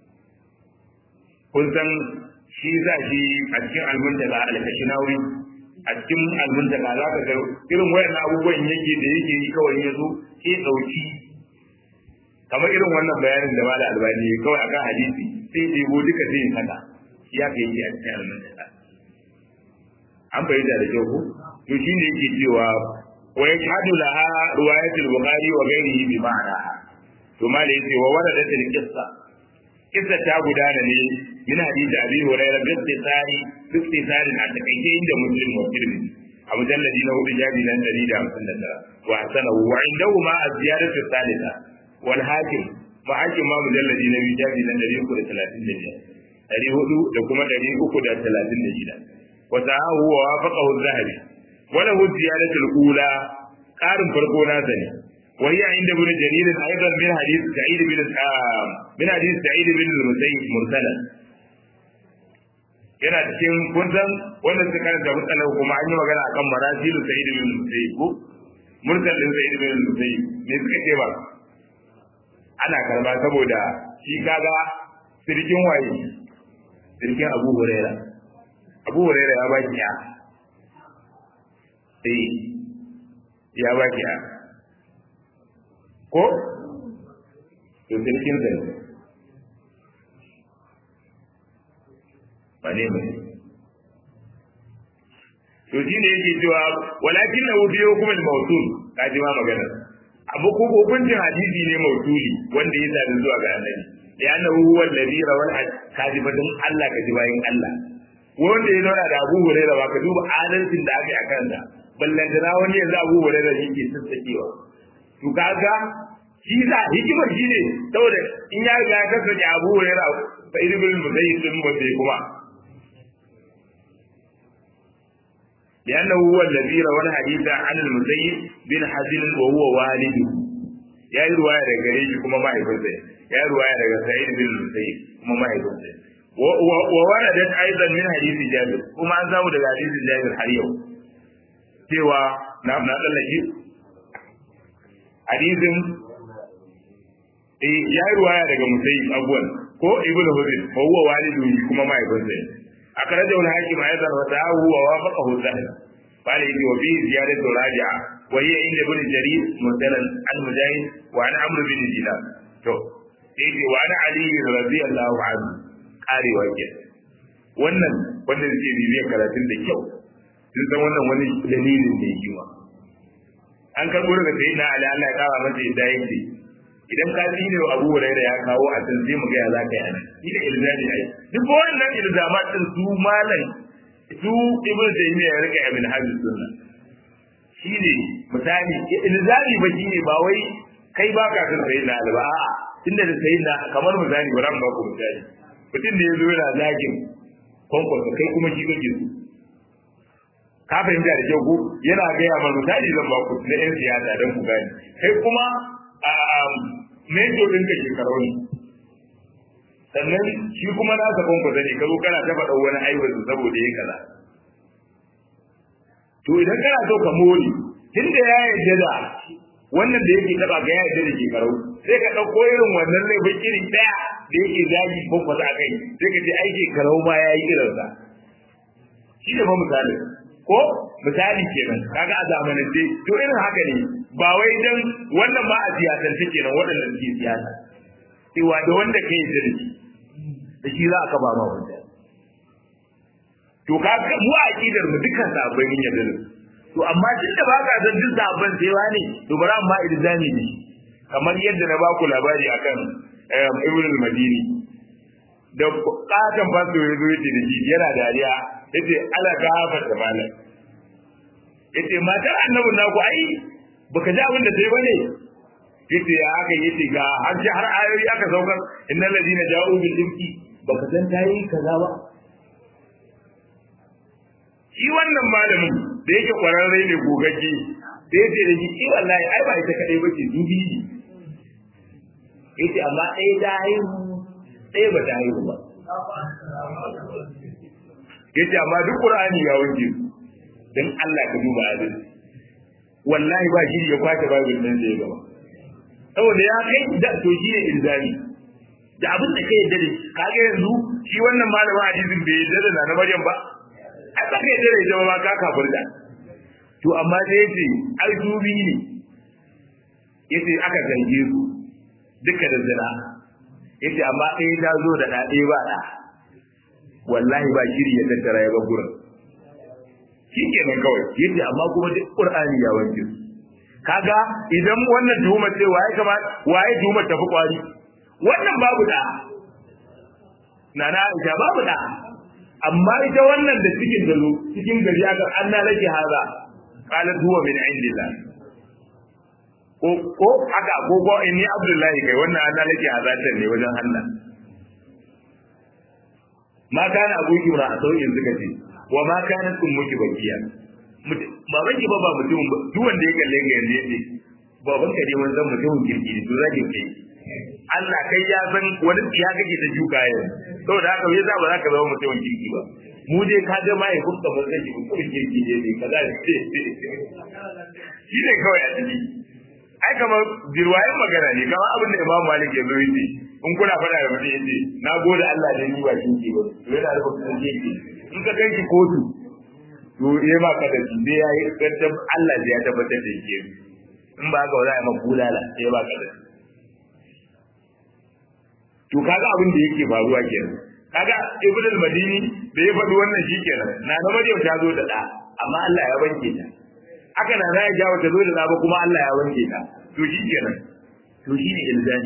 kun san shi za shi a cikin al-muntaka al-kashinawi a cikin al-muntaka za ka ga irin wayannan abubuwan yake da yake yi kawai ya zo ke dauki kamar irin wannan bayanin da mala albani kawai akan hadisi sai ɗebo duka zai haka ya ka yi a cikin almantaka an fahimta da kyau ko to shi ne yake cewa wa yashhadu laha riwayatul bukhari wa ghairihi bi ma'anaha to ma da yace wa waradat al qissa qissa ta gudana ne min hadisi abi hurairah bi istisari bi istisari a takaice inda muslim wa tirmidhi a mujalladi na hudu jabi na 159 wa hasanahu wa indahu ma az-ziyadatu thalitha wal hakim ma hakim ma mujalladi na biyu jabi na 335 ɗari hudu da kuma ɗari uku da talatin da shida wa sahahu wa wafaqahu az-zahabi wa lahu ziyadatul ula qarin farko na sani وهي عند ابن جرير ايضا من حديث سعيد بن من حديث سعيد بن المسيب مرسلا yana cikin kun san wanda suka karanta matsalar kuma an yi magana akan marasilu sa'id bin musayyib ko mursal din sa'id bin musayyib ne suka ce ba ana karba saboda shi kaga sirkin waye sirkin Abu Huraira Abu Huraira ya baki ya eh ya baki ya ko to sirkin zai ba ne mai to shi ne yake cewa walakin na wuce hukumar mautul ka ji ma magana abu ko hukuncin hadisi ne mautuli wanda ya sadu zuwa ga annabi da yana huwa alladhi rawal kadibatun Allah ka ji bayin Allah wanda ya zauna da Abu Hurairah ba ka duba adalcin da aka yi a kansa ballan da wani yanzu Abu Hurairah yake sassakewa to kaga shi za hikimar shi ne saboda in ya riga ya kasance Abu Hurairah fa ibn Musayyib din wanda kuma لأنه هو الذي روى الحديث عن المسيب بن حزن وهو والده يا رواية رجالي كما ما يفوز يا رواية رجال سعيد بن المسيب كما ما يفوز ووردت أيضا من حديث جابر كما أنزاه من حديث جابر حريو سوى نعم نعم لك حديث ya yi ruwaya daga musayi abuwan ko ibn hudin ko huwa walidu kuma mahaifinsa أخرجه الحاكم أيضا وسعاه ووافقه الذهب قال يجي وفيه زيادة راجعة وهي عند ابن جرير مثلا عن مجاهد وعن عمرو بن دينار تو يجي وعن علي رضي الله عنه قال وجه wannan wannan zai bibiyar karatun da kyau sun san wannan wani dalilin da yake wa an karbo daga sayyidina ali Allah ya kawo masa yadda yake idan ka tsine wa Abu Hurairah ya kawo a can sai mu ga ya za ka yi anan shi da ilzami ai duk wannan ilzamat din su malam su ibnu taymiya ya rika ibn habib sunna shine misali ilzami ba shine ba wai kai ba ka san sai na ba a'a tunda da sai na kamar misali ba ran ba ku misali mutum da yazo yana zagin kwankwaso kai kuma shi kake su ka fahimta da kyau ko yana gaya mana misali zan ba ku na yan siyasa don ku gane kai kuma mejo ɗinka shekaru ne sannan shi kuma na zaban ku ne ka zo kana ta faɗa wani aiwatu saboda ya kaza to idan kana so ka more tunda ya yarda da wannan da yake taba ga ya yarda da shekaru sai ka ɗauko irin wannan ne bai iri ɗaya da yake zagi ko kwasa kai sai ka ce ai shekaru ma ya yi irinsa shi ne ba misali ko misali kenan kaga a zamanance to irin haka ne ba wai dan wannan ma a siyasance kenan waɗannan ke siyasa cewa da wanda ka yi da da shi za a kaba ma wanda to ka mu a aqidar mu dukkan sahabbai mun yarda da to amma tunda ba ka san duk sahabban sai wani to bari amma ilzami ne kamar yadda na baku labari akan Ibn al-Madini da katon fasto ya zo yace da shi yana dariya yace ala ka hafarta malam yace matar annabi naku ai baka ji abin da sai bane yace ya haka yace ga har ji har ayoyi aka saukar innal ladina ja'u bil ifki baka san tayi kaza ba shi wannan malamin da yake kwararre ne gogagge da yace da shi wallahi ai ba ita kadai bace dubi ne yace amma ɗaya ta haihu ɗaya ba ta haihu ba yace amma duk qur'ani ya wanke su dan Allah ka duba adalci wallahi ba shi ya kwace babin nan da ya gaba saboda ya kai da to shi ne ilzami da abin da kai yadda da shi kaga yanzu shi wannan malamin hadisin bai yadda da na Maryam ba ai ba kai yadda da ita ba ka kafirta to amma sai yace ai dubi ne yace aka zange su duka da zina yace amma ɗaya ta zo da ɗaya ba ɗa wallahi ba shiri ya tattara ya bar gurin shi kenan kawai yace amma kuma duk qur'ani ya wanke su kaga idan wannan tuhuma ce waye kama waye tuhuma tafi kwari wannan babu da nana Aisha babu da amma ita wannan da cikin da cikin gari aka anna laki haza qalat huwa min indillah ko ko haka ko ko inni abdullahi kai wannan anna laki haza ne wajen Allah ma kana abuki ra a sauyin suka ce wa ma kanat ummuki bakiya baban ki ba ba mutum ba duk wanda ya kalle ga yanzu yace baban ka ne wani zan mutumin kirki ne to zaki kai Allah kai ya san wani ya kake ta shuka yanzu saboda haka me yasa ba za ka zama mutumin kirki ba mu dai ka ga mai hukka mun zai mutumin kirki ne ne kaza shi ne kawai a ciki ai kamar jirwayen magana ne kamar abin da Imam Malik ya zo yace in kuna faɗa da mutum yace na gode Allah da ni ba kinki ba to yana da kuma kinki in ka kai ki kotu to yayi ma kada shi dai yayi gaddam Allah ya tabbatar da yake in ba haka ba za a yi maka bulala sai ba kada to kaga abin da yake faruwa kenan kaga Ibn al-Madini da ya faɗi wannan shi kenan na na Maryam ta zo da da amma Allah ya wanke ta haka na ya jawo ta zo da da ba kuma Allah ya wanke ta to shi kenan to shi ne ilzami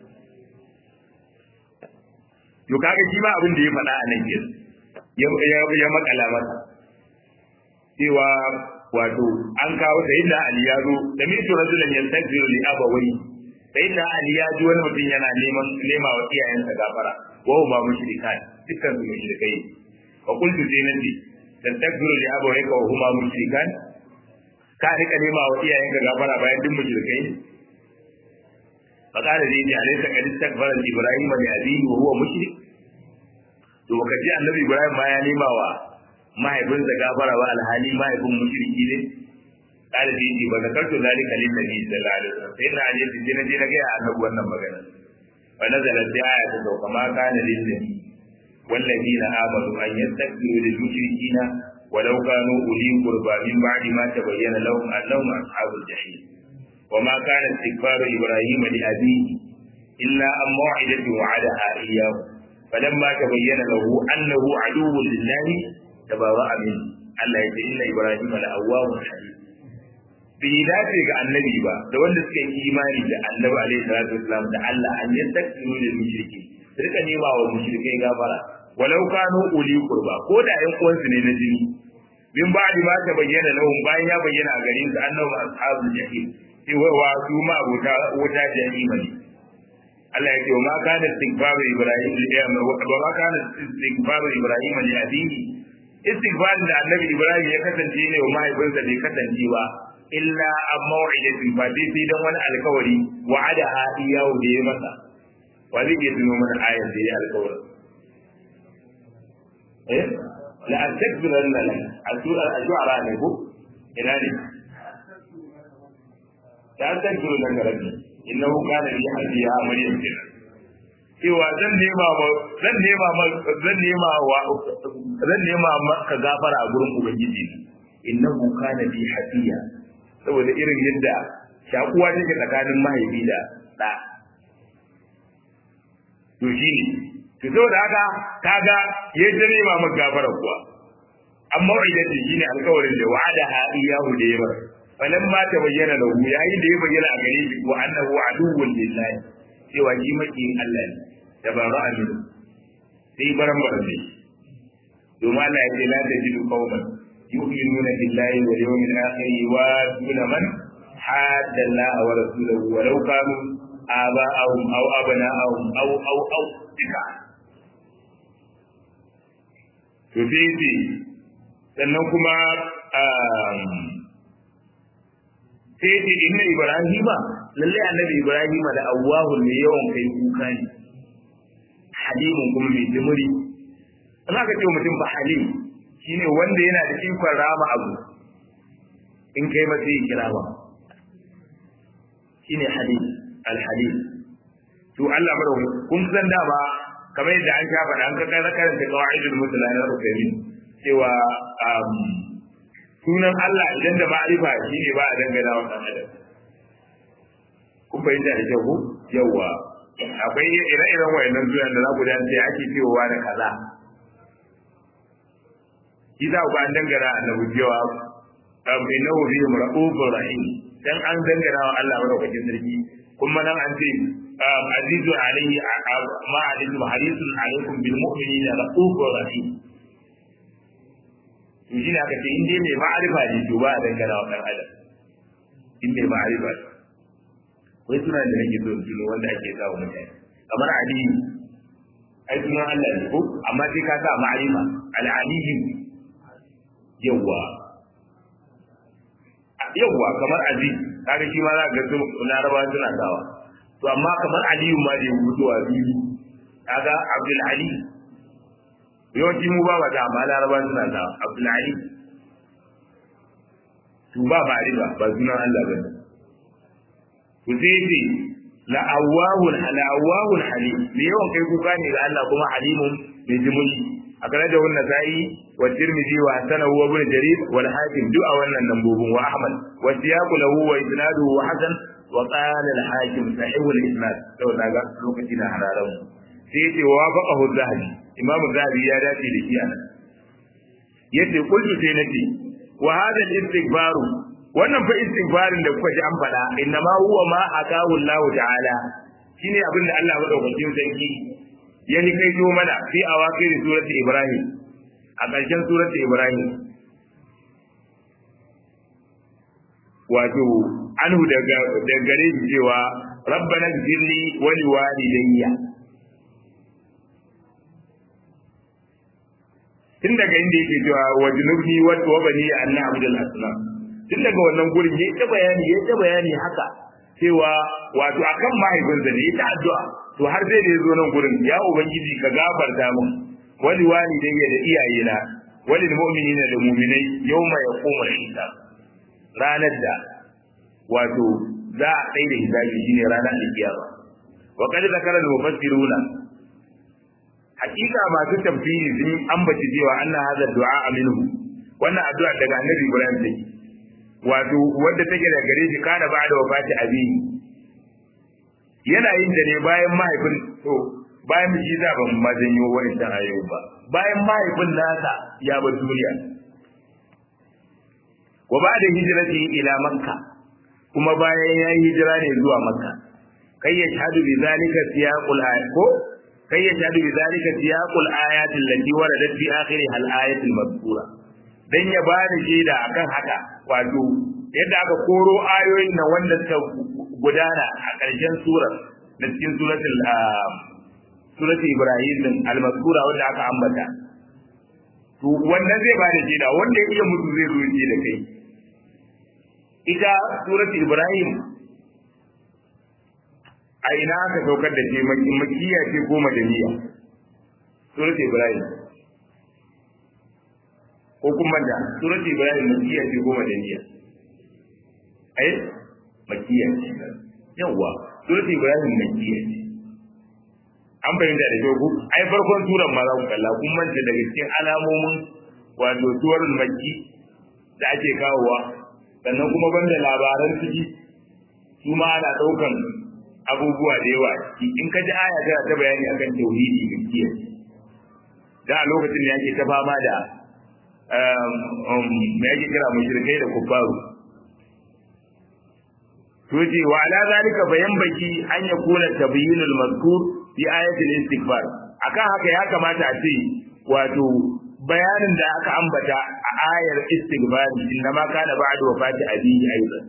to kaga shi ma abin da ya faɗa a nan kenan ya makala masa cewa wato an kawo sayyidina Ali ya zo da mitu rajulan yantaziru li abawai sayyidina Ali ya ji wani mutum yana neman nema wa iyayensa gafara wa huma mushrikan dukkan su mushrikai fa qultu sai nan ce tantaziru li abawai ka huma mushrikan ka rika nema wa iyayenka gafara bayan duk mushrikai ne fa qala zai ji alaysa qad istakbara ibrahim li abihi wa huwa mushrik to baka ji annabi ibrahim ma ya nema wa mahaifinsa gafara wa alhali mahaifin mushriki ne kala da yake ba zakartu zalika lin nabi sallallahu alaihi wasallam sai na aje sai na je na ga annabi wannan magana wa nazala bi ayati da kama kana lin nabi والذين آمنوا أن يستكبروا للمشركين ولو كانوا أولي قربى من بعد ما تبين لهم أنهم أصحاب الجحيم وما كان استكبار إبراهيم لأبيه إلا أن موعدة وعدها إياه فلما تبين له أنه عدو لله تبرأ منه Allah ya ce inna Ibrahim la awwahun halim bai dace ga annabi ba da wanda suka yi imani da annabi alaihi salatu wasalam da Allah an yi takdiru da mushriki rika nema wa mushrikai gafara walau kanu uli qurba ko da ƴan uwansu ne na jini min ba'di ma ta bayyana lahum bayan ya bayyana a gare su annabi ashabul jahim sai wa su ma abota wuta jahima ne Allah ya ce wa ma kana istighfaru ibrahim wa ma kana istighfaru ibrahim li abihi istighfarin da annabi ibrahim ya kasance ne wa mahaifinsa bai kasance ba illa an maw'idatin fa sai sai dan wani alkawari wa'ada ha iyahu da ya masa wa zai iya tuno mana ayar da ya alkawarin eh la astaghfiranna lak asura ajwara ne ko ina ne la astaghfiranna rabbi innahu kana li hadiya maryam kenan cewa zan nema ma zan nema ma zan nema wa zan nema maka gafara a gurin ubangiji innahu kana bi hafiya saboda irin yadda shakuwa take tsakanin mahaifi da da to shine to saboda haka kaga yadda nema maka gafara kuwa amma idan shine alƙawarin da wa'ada ha iyahu da yawa falan ma ta bayyana lahu yayin da ya bayyana a gare shi wa annahu aduwwun lillahi cewa shi makiyin Allah ne da ba ra'a ne sai baran baran ne domin Allah ya ce la tajidu qauman yu'minuna billahi wal yawmil akhir wa duna man hadda Allah wa rasulahu walau kanu aba'ahum aw abna'ahum aw aw aw tika to sai sannan kuma sai ce inna ibrahima lalle annabi ibrahima da awwahu ne yawan kai kuka ne halimun kuma mai jimuri in aka ce mutum ba halim shine wanda yana da ikon rama abu in kai masa yi kira ba shine halim alhalim to Allah mara kun san dama kamar yadda an sha faɗa an ka kai karanta qawaidul mutala na rukaini cewa sunan Allah idan da ma'arifa shine ba a dangana wa dan adam kun fahimta da kyau yawa akwai ire-iren wayannan sunan da za ku dace ake cewa da kaza shi za ku an dangana annabi cewa innahu bi ra'ufur rahim dan an dangana wa Allah madaukakin sarki kuma nan an ce azizu alayhi ma alayhi harisun alaykum bil mu'minina ra'ufur rahim to shi ne aka ce in dai mai ma'arifa ne to ba a dangana wa ɗan adam in mai ma'arifa ne wai suna da nake so su wanda ake sa wa mutane kamar aliyu ai sunan Allah ne ko amma sai ka sa ma'arifa al-aliyu yawwa yawwa kamar aziz kaga shi ma za ka ga su laraba suna sawa to amma kamar aliyu ma da ya fito a fili kaga abdul ali yawanci mu ba ba ta amma laraba suna sawa abdul ali to ba ba riba ba sunan Allah ba ku sai ce la awwahun la awwahun halim me yawan kai kuka ne ga Allah kuma halimun mai jimuli أخرجه النسائي والترمذي وحسنه وابن جرير والحاكم دعا wannan nambobin wa Ahmad والسياق له وإسناده وحسن وقال الحاكم صحيح الإسناد لو نجا لوكتنا حرارم سيتي وافقه الذهبي إمام الذهبي يا داتي لشي أنا yace kullu sai nace wa hada al-istighfar wannan fa istighfarin da kuka ji an faɗa inna ma huwa ma akahu Allah ta'ala shine abin da Allah madaukakin sarki ya ni kai mana fi awakir surati ibrahim a ƙarshen surati ibrahim wato anhu daga daga gare shi cewa rabbana ighfirli wa liwalidayya tun daga inda yake cewa wa junubni wa tawbani an na'budul asnam tun daga wannan gurin yayi ta bayani yayi ta bayani haka cewa wato akan mahaifinsa ne ta addu'a to har sai da yazo nan gurin ya ubangiji ka gafarta min wali walidayya da iyayena wali mu'minina da mu'minai yawma yaqumu al-hisab ranar da wato za a tsaye da hisabi shine ranar alkiyama wa qad zakara al-mufassiruna hakika masu tafsiri sun ambaci cewa anna hadha du'a minhu wannan addu'a daga annabi Ibrahim take wato wanda take da gare shi kana ba da wafati abi yana yin da ne bayan mahaifin to bayan shi za ban ma janyo wani dan ayoyi ba bayan mahaifin nasa ya bar duniya wa ba da hijirati ila makka kuma bayan ya yi hijira ne zuwa makka kai ya shahadu bi zalika siyaqul ayat ko kai ya shahadu bi zalika siyaqul ayat allati waradat fi akhir al ayat al mazkura dan ya ba da shaida akan haka wato yadda aka koro ayoyin nan wanda suka gudana a ƙarshen surar na cikin suratul suratul ibrahim din al-mazkura wanda aka ambata to wannan zai bada shaida wanda ya iya mutu zai zo da kai ita suratul ibrahim a ina aka saukar da ke makiya ce ko madaniya suratul ibrahim ko kuma da suratul ibrahim makiya ce ko madaniya ai makiya ce yawa suratul ibrahim makiya ce an fahimta da kyau ku ai farkon suran ma za ku kalla kun manta daga cikin alamomin wato suwarul makki da ake kawowa sannan kuma banda labaran ciki su ma ana ɗaukan abubuwa da yawa in ka ji aya tana ta bayani akan tauhidi gaskiya da a lokacin da yake ta fama da me yake kira mushrikai da kubbaru to ce wa ala zalika bayan baki an yakuna tabyinul mazkur fi ayatul istighfar akan haka ya kamata a ce wato bayanin da aka ambata a ayar istighfar inna ma kana ba'da wafati abihi aidan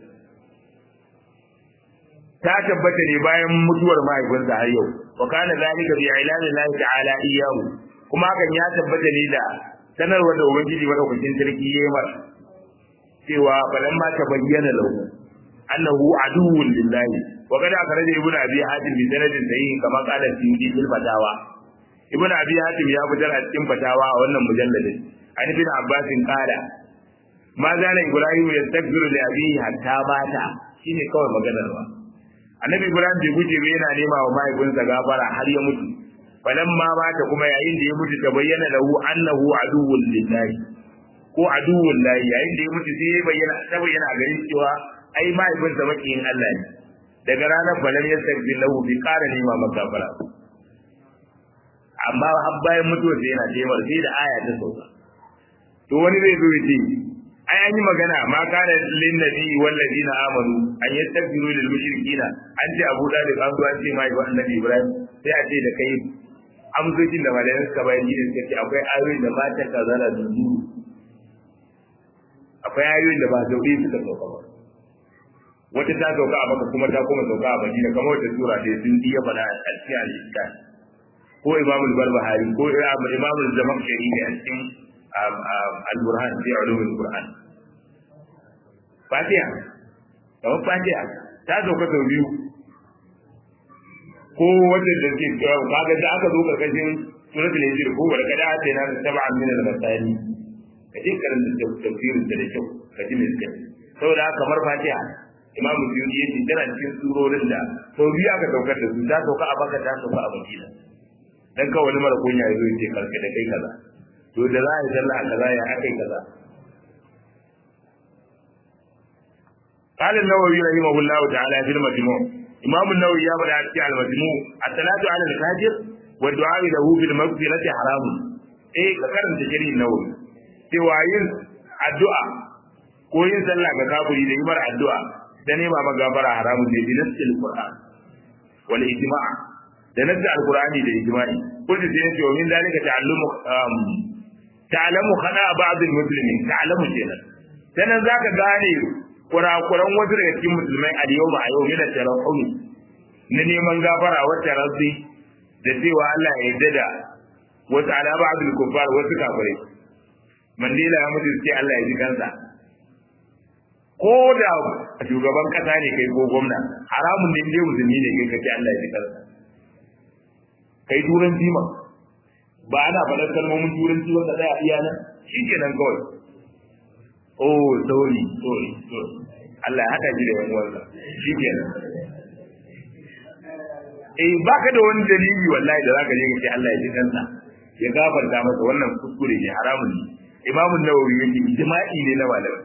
ta tabbata ne bayan mutuwar mahaifinsa har yau wa kana zalika bi ilanillahi ta'ala iyyahu kuma hakan ya tabbata ne da sanarwar da ubangiji madaukakin sarki yayi masa cewa balan ma ta bayyana lahu annahu aduwwun lillahi wa kada akhraja ibnu abi hatim bi sanadin sahih kama qala suyuti fil fatawa ibnu abi hatim ya fitar a cikin fatawa a wannan mujalladin an ibn abbas qala ma zala ibrahim yastaghfiru li abihi hatta bata shine kawai maganar ba annabi ibrahim bai guje ba yana nema wa mahaifinsa gafara har ya mutu falamma mata kuma yayin da ya mutu ta bayyana lahu annahu aduwwun lillahi ko aduwwun lahi yayin da ya mutu sai ya bayyana ta bayyana a garin cewa ai mahaifinsa makiyin Allah ne daga ranar balan ya sarfi lahu bi ƙara nema maka fara amma har bayan mutuwa sai yana taimar sai da aya ta sauka to wani zai zo ya ce ai an yi magana ma kana lin nabi wal ladina amanu an yastaghfiru lil mushrikina an ce abu dalib an zo an ce mai wa annabi ibrahim sai a ce da kai amsoshin da malayan suka bayan gidan suka ce akwai ayoyin da mata kazara da zuru akwai ayoyin da ba zaure suka sauka ba wata ta sauka a maka kuma ta kuma sauka a madina kamar wata sura da sun iya faɗa a cikin al-iskan ko imamul barbahari ko imamul zamakshari ne a cikin al-burhan fi ulumul qur'an fatiha kamar fatiha ta sauka sau biyu ko wanda da ke kaga da aka zo karkashin suratul hijr ko wala kada ta na sab'an min al-masani kaje karanta tafsirin da kyau kaji me suka saboda kamar fatiha imam Suyuti yace tana cikin surorin da sau biyu aka saukar da su ta sauka a baka ta sauka a madina dan kawai wani mara kunya ya zo ya ce karka da kai kaza to da za a yi sallah kaza ya akai kaza قال النووي رحمه الله تعالى في المجموع إمام النووي يا بدا في المجموع الصلاة على الفاجر والدعاء له بالمغفرة حرام إيه كرم تجري النووي سواين الدعاء ko yin sallah ga kafiri da yimar addu'a da nema magafara haramun ne bi nasil qur'an wal ijma' da nasil alqur'ani da ijma'i kullu sai yace wa min dalika ta'allumu ta'lamu khada ba'd almuslimin ta'lamu kenan sanan zaka gane kurakuran wasu daga cikin musulmai a yau ba a yau yana tarahumi na neman gafara wata rabbi da cewa Allah ya yarda da wasu ala ba'dul kuffar wasu kafirai mandela ya mutu sai Allah ya ji kansa ko da shugaban kasa ne kai ko gwamna haramun ne dai musulmi ne kai kace Allah ya ji kansa kai turan jima ba ana faɗar kalmomin turanci wanda tsaya iya nan shikenan kawai oh sorry sorry sorry Allah ya hada shi da wani wannan shi kenan eh baka da wani dalili wallahi da zaka je ka ce Allah ya ji kansa ya gafarta masa wannan kuskure ne haramun ne Imam Nawawi yake ijma'i ne na malamai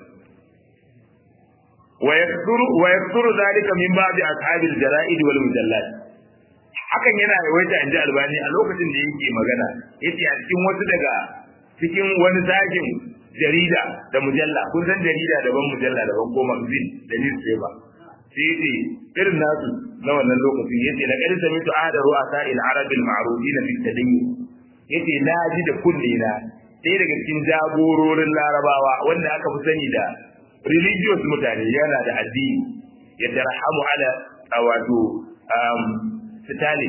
wa yakthuru wa yakthuru zalika min ba'di ashabil jara'id wal mujallat hakan yana yawaita inji albani a lokacin da yake magana yace a cikin wasu daga cikin wani zagin jarida da mujalla kun san jarida daban mujalla daban ko magazine da newspaper sai yace irin nasu na wannan lokacin yace la qad sami'tu ahada ru'asa al arab al ma'rufin fi tadayyin yace na ji da kunne na sai daga cikin jagororin larabawa wanda aka fi sani da religious mutane yana da addini ya tarhamu ala wato um Stalin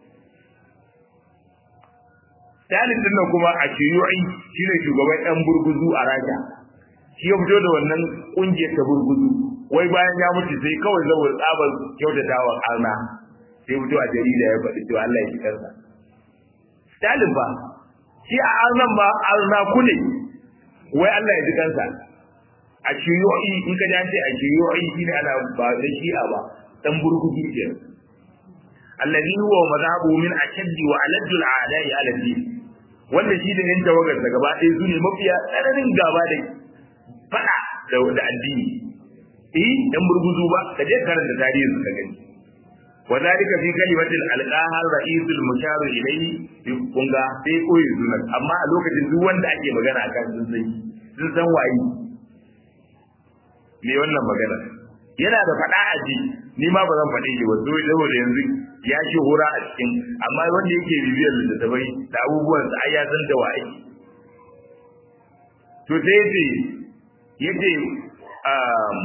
Stalin din nan kuma a Shiyu'i shine shugaban ɗan burguzu a Rasha. Shi ya fito da wannan kungiyar ta burguzu. Wai bayan ya mutu sai kawai saboda tsabar kyautatawa arna sai fito a jarida ya faɗi cewa Allah ya ji kansa. Stalin ba shi a arnan ba arna kule wai Allah ya ji kansa. A Shiyu'i in ka ji a Shiyu'i shine ana ba da shi'a ba ɗan burguzu kenan. الذي هو مذهبه من أشد وألد الأعداء على الدين wanda shi da yan tawagar da gaba ɗaya su ne mafiya tsananin gaba da faɗa da addini eh dan burguzu ba ka je karanta tarihin su ka gani wa zalika fi kalimatil alqaha ra'isul mushar ilayhi bi kunga sai koyi sunan amma a lokacin duk wanda ake magana akan sun san sun san waye me wannan magana yana da faɗa a ji ni ma ba zan faɗe shi ba saboda yanzu ya shi hura a cikin amma wanda yake bibiyar littattafai da abubuwan sa ai ya san da waye to sai yace yace um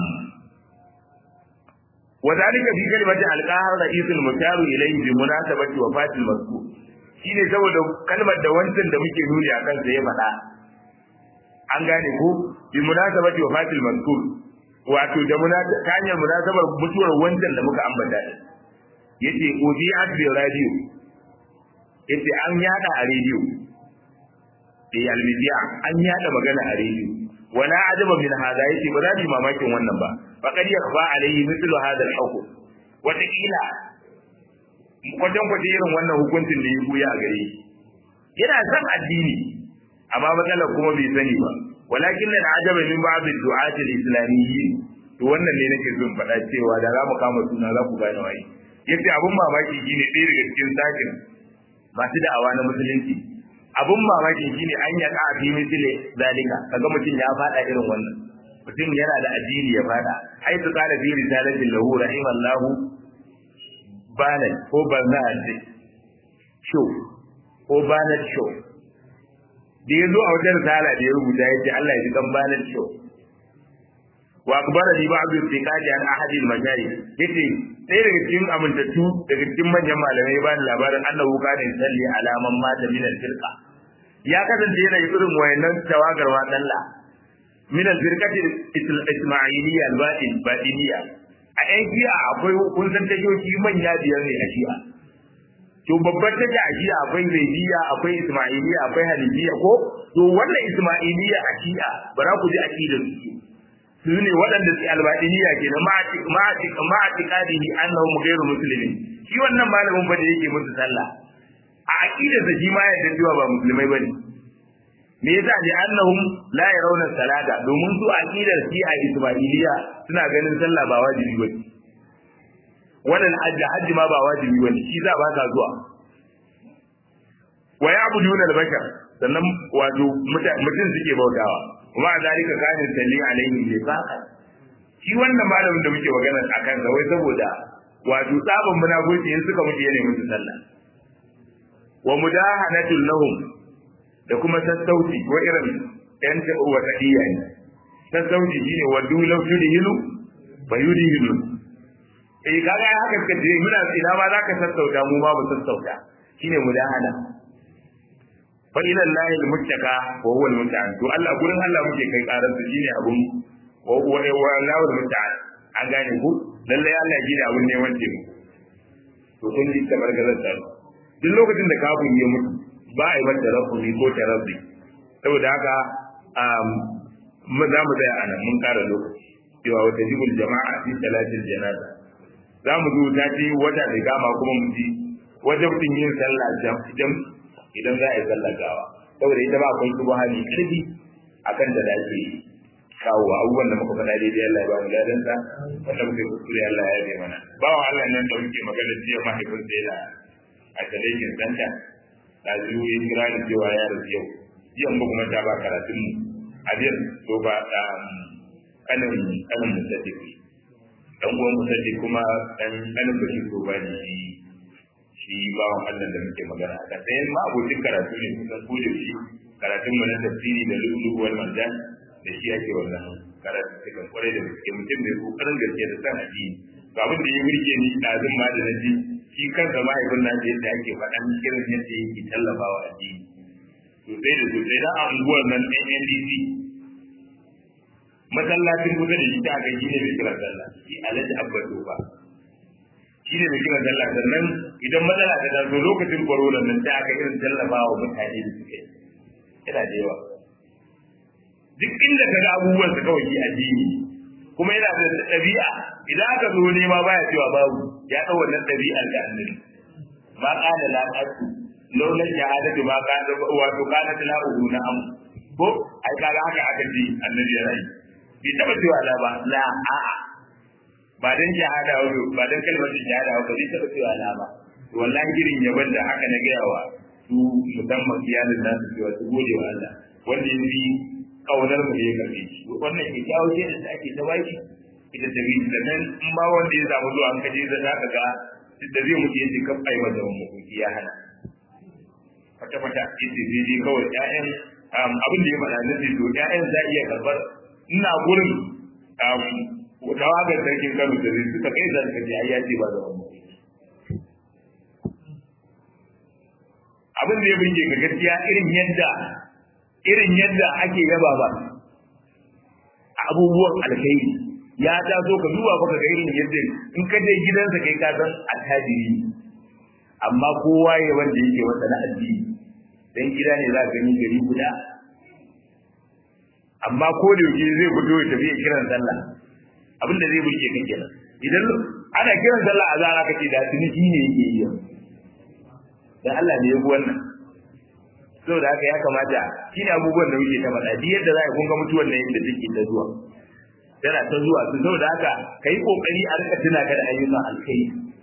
وذلك في كلمة القاهر رئيس المشار إليه بمناسبة وفاة المذكور shine saboda kalmar da wancan da muke nuni a kansa ya faɗa an gane ko bi munasabati wafatil mazkur wato da ta hanyar munasabar mutuwar wancan da muka ambata yace udiat bi radio yace an yada a radio da almidiya an yada magana a radio wala ajaba min hada yace ba za mu mamakin wannan ba faqad yakhfa alayhi mithlu hada al-hukm wata kila kwatan kwace irin wannan hukuncin da ya buya a gare shi yana san addini amma matsalar kuma bai sani ba walakin da ajaba min ba'd ad-du'at al-islamiyyin to wannan ne nake son faɗa cewa da za mu kama suna za ku gane waye yace abun mamaki shine ɗaya daga cikin sakin masu da'awa na musulunci abun mamaki shine an ya ka fi misali zalika kaga mutum ya faɗa irin wannan mutum yana da addini ya faɗa ai su kana fi risalatin lahu rahimallahu banan ko barna'at show ko banat show da ya zo a wajen risala da ya rubuta ya ce Allah ya ji kan banar show wa akbara li ba'd istiqadi an ahad al majari yace sai daga cikin amintattu daga cikin manyan malamai ba ni labarin annahu kana salli ala man mata min al firqa ya kasance yana irin wayannan tawagar wa dalla min al firqati ismailiyya al batin batiniya a yan shi'a akwai kun san tashoshi manya biyar ne a shi'a to babbar tasha a shi'a akwai zaidiya akwai ismailiya akwai hanifiya ko to wannan ismailiya a shi'a bara ku ji aqidar su su ne waɗanda su albadiniya ke na ma'atiƙadihi annahum ghairu muslimin shi wannan malamin fa da yake musu sallah a aqidar sa shi ma ya da cewa ba musulmai bane me yasa ne annahum la yarawna salata domin su aqidar shi a ismailiya suna ganin sallah ba wajibi bane wannan hajji hajji ma ba wajibi bane shi za ba ka zuwa wa ya'buduna al-bashar sannan wato mutum suke bautawa kuma a zalika kana salli alaihi lifaqa shi wannan malamin da muke magana akan sa wai saboda wato tsaban munafiki in suka mutu yana musu sallah wa mudahanatul lahum da kuma sassauci wa irin yan wa tadiya ne sassauci shine wa dulau tudhilu fa yudhilu eh kaga haka suka ce muna ina ma zaka sassauta mu ma mu sassauta shine mudahana fa ila Allah al-muttaka wa huwa al-musta'an to Allah gurin Allah muke kai karar su shine abun wa wa Allah al-musta'an an gane ku lalle Allah shine abun ne wanda mu to kun ji kamar gazar ta duk lokacin da kafin ya mutu ba a yi mata rafi ko tarabbi saboda haka mu za mu tsaya anan mun kara lokaci cewa wata jibul jama'a fi salatil janaza za mu zo ta ce wata da gama kuma mu ji wajabtin yin sallah jam idan za a yi sallar gawa saboda ita ba akwai kuma hali karfi akan da dace kawo abubuwan da muka faɗa daidai Allah ya ba mu ladan sa wanda muka yi kuskure Allah ya yabe mana bawan Allah nan da muke magana jiya mahaifin sa yana a talaikin santa da zuwa ya kira da cewa ya rasu yau jiya mu kuma ta ba karatun mu a biyar to ba kanin kanin musaddiqi dan uwan musaddiq kuma dan kanin bashi ko ba ne shi bawan Allah da muke magana a kan sai ma abokin karatu ne kusan ko da shi karatun mu na tafsiri da lulu wal marjan da shi ake wannan karatu cikin kwarai da gaske mutum mai kokarin gaske da san addini to abin da ya burge ni ɗazun ma da naji shi kansa mahaifin nan da yadda ake faɗan irin yadda yake tallafawa addini sosai da sosai da anguwar nan ɗan NDC masallacin kusa da shi ta aka shi ne mai kiran sallah shi alhaji abba ba shi ne mai kiran sallah sannan idan matsala ta taso lokacin corona nan ta aka irin tallafa wa mutane da suke yana da yawa duk inda ka ga abubuwan su kawai addini kuma yana da ɗabi'a idan aka zo nema baya cewa babu ya ɗau wannan ɗabi'ar da annabi ma qala la aqu laula shahadatu ma qala wato qala la uhu na am ko ai kaga haka aka ji annabi ya rayu bai taba cewa la ba la a'a ba dan shahada ba ba dan kalmar shahada ba bai taba cewa la ba wallahi irin yaban da haka na gaya wa su musamman iyalin nasu cewa su gode wa Allah wanda ya fi kaunar mu ya karbe shi wannan ke jawo ce da ake ta baki ita ta biyu da nan in ma wanda ya samu zuwa an kaje da za ka ga duk da zai mutu yace kan ai masa mutum ya hana fata fata yace zai je kawai ƴaƴan abin da ya faɗa na ce to ƴaƴan za iya karɓar ina gurin tawagar sarkin Kano da zai suka kai da suka je ai ya ce ba da wannan abin da ya burge ga gaskiya irin yadda irin yadda ake yaba ba abubuwan alkhairi ya taso ka duba baka ga irin yadda in ka je gidansa kai ka san attajiri amma kowa ya wanda yake wanda na addini dan gida ne za ka gani gari guda amma ko da yake zai fito ya tafi kiran sallah abinda zai burge ka kenan idan ana kiran sallah a zara kake da tuniki ne yake yi dan Allah ne ya bi wannan saboda haka ya kamata shine abubuwan da muke ta faɗa duk yadda za a kunga mutuwar nan yadda take ta zuwa tana ta zuwa su saboda haka kai kokari a rika tuna ka da ayyukan alkai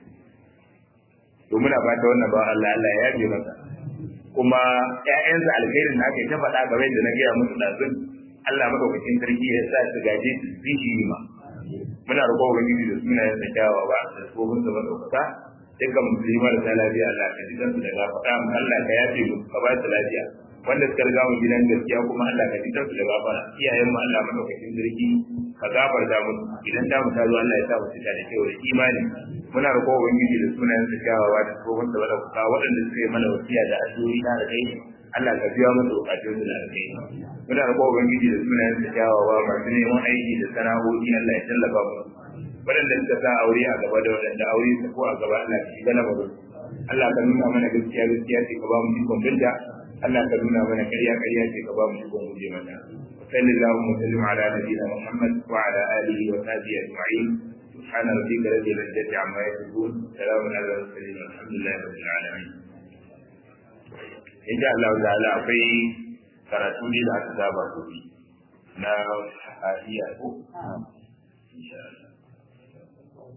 to muna fata wannan ba Allah Allah ya yabe masa kuma ƴaƴansa alkhairin da aka ta faɗa game da na gaya musu ɗazun Allah madaukakin sarki ya sa su gaje su zishi ma muna roƙon ubangiji da sunayen sa kyawawa da tsohon sa madaukaka dukkan musulmi marasa lafiya Allah ka ji su da gafara Allah ka yafe mu ka ba su lafiya wanda suka riga mu gidan gaskiya kuma Allah ka ji su da gafara iyayen mu Allah madaukakin sarki ka gafarta musu idan ta mu ta zo Allah ya sa mu cika da kyau da imani muna roƙo ubangiji da sunayen sa kyawawa da tsohon da bada kuka waɗanda suka yi mana wasiya da addu'o'i na da kai Allah ka biya musu bukatun su da kai muna roƙo ubangiji da sunayen sa kyawawa masu neman aiki da sana'o'i Allah ya tallafa musu waɗanda suka sa aure a gaba da waɗanda aure su ko a gaba Allah ka shiga lamarin Allah ka nuna mana gaskiya gaskiya ce ka ba mu ikon binta Allah ka nuna mana ƙarya ƙarya ce ka ba mu ikon guje mata وصلى اللهم وسلم على نبينا محمد وعلى اله وصحبه اجمعين سبحان ربك رب العزه عما يصفون سلام على المرسلين والحمد لله رب العالمين in sha Allah ta'ala akwai karatu ne da aka saba gobe na iya ko insha Allah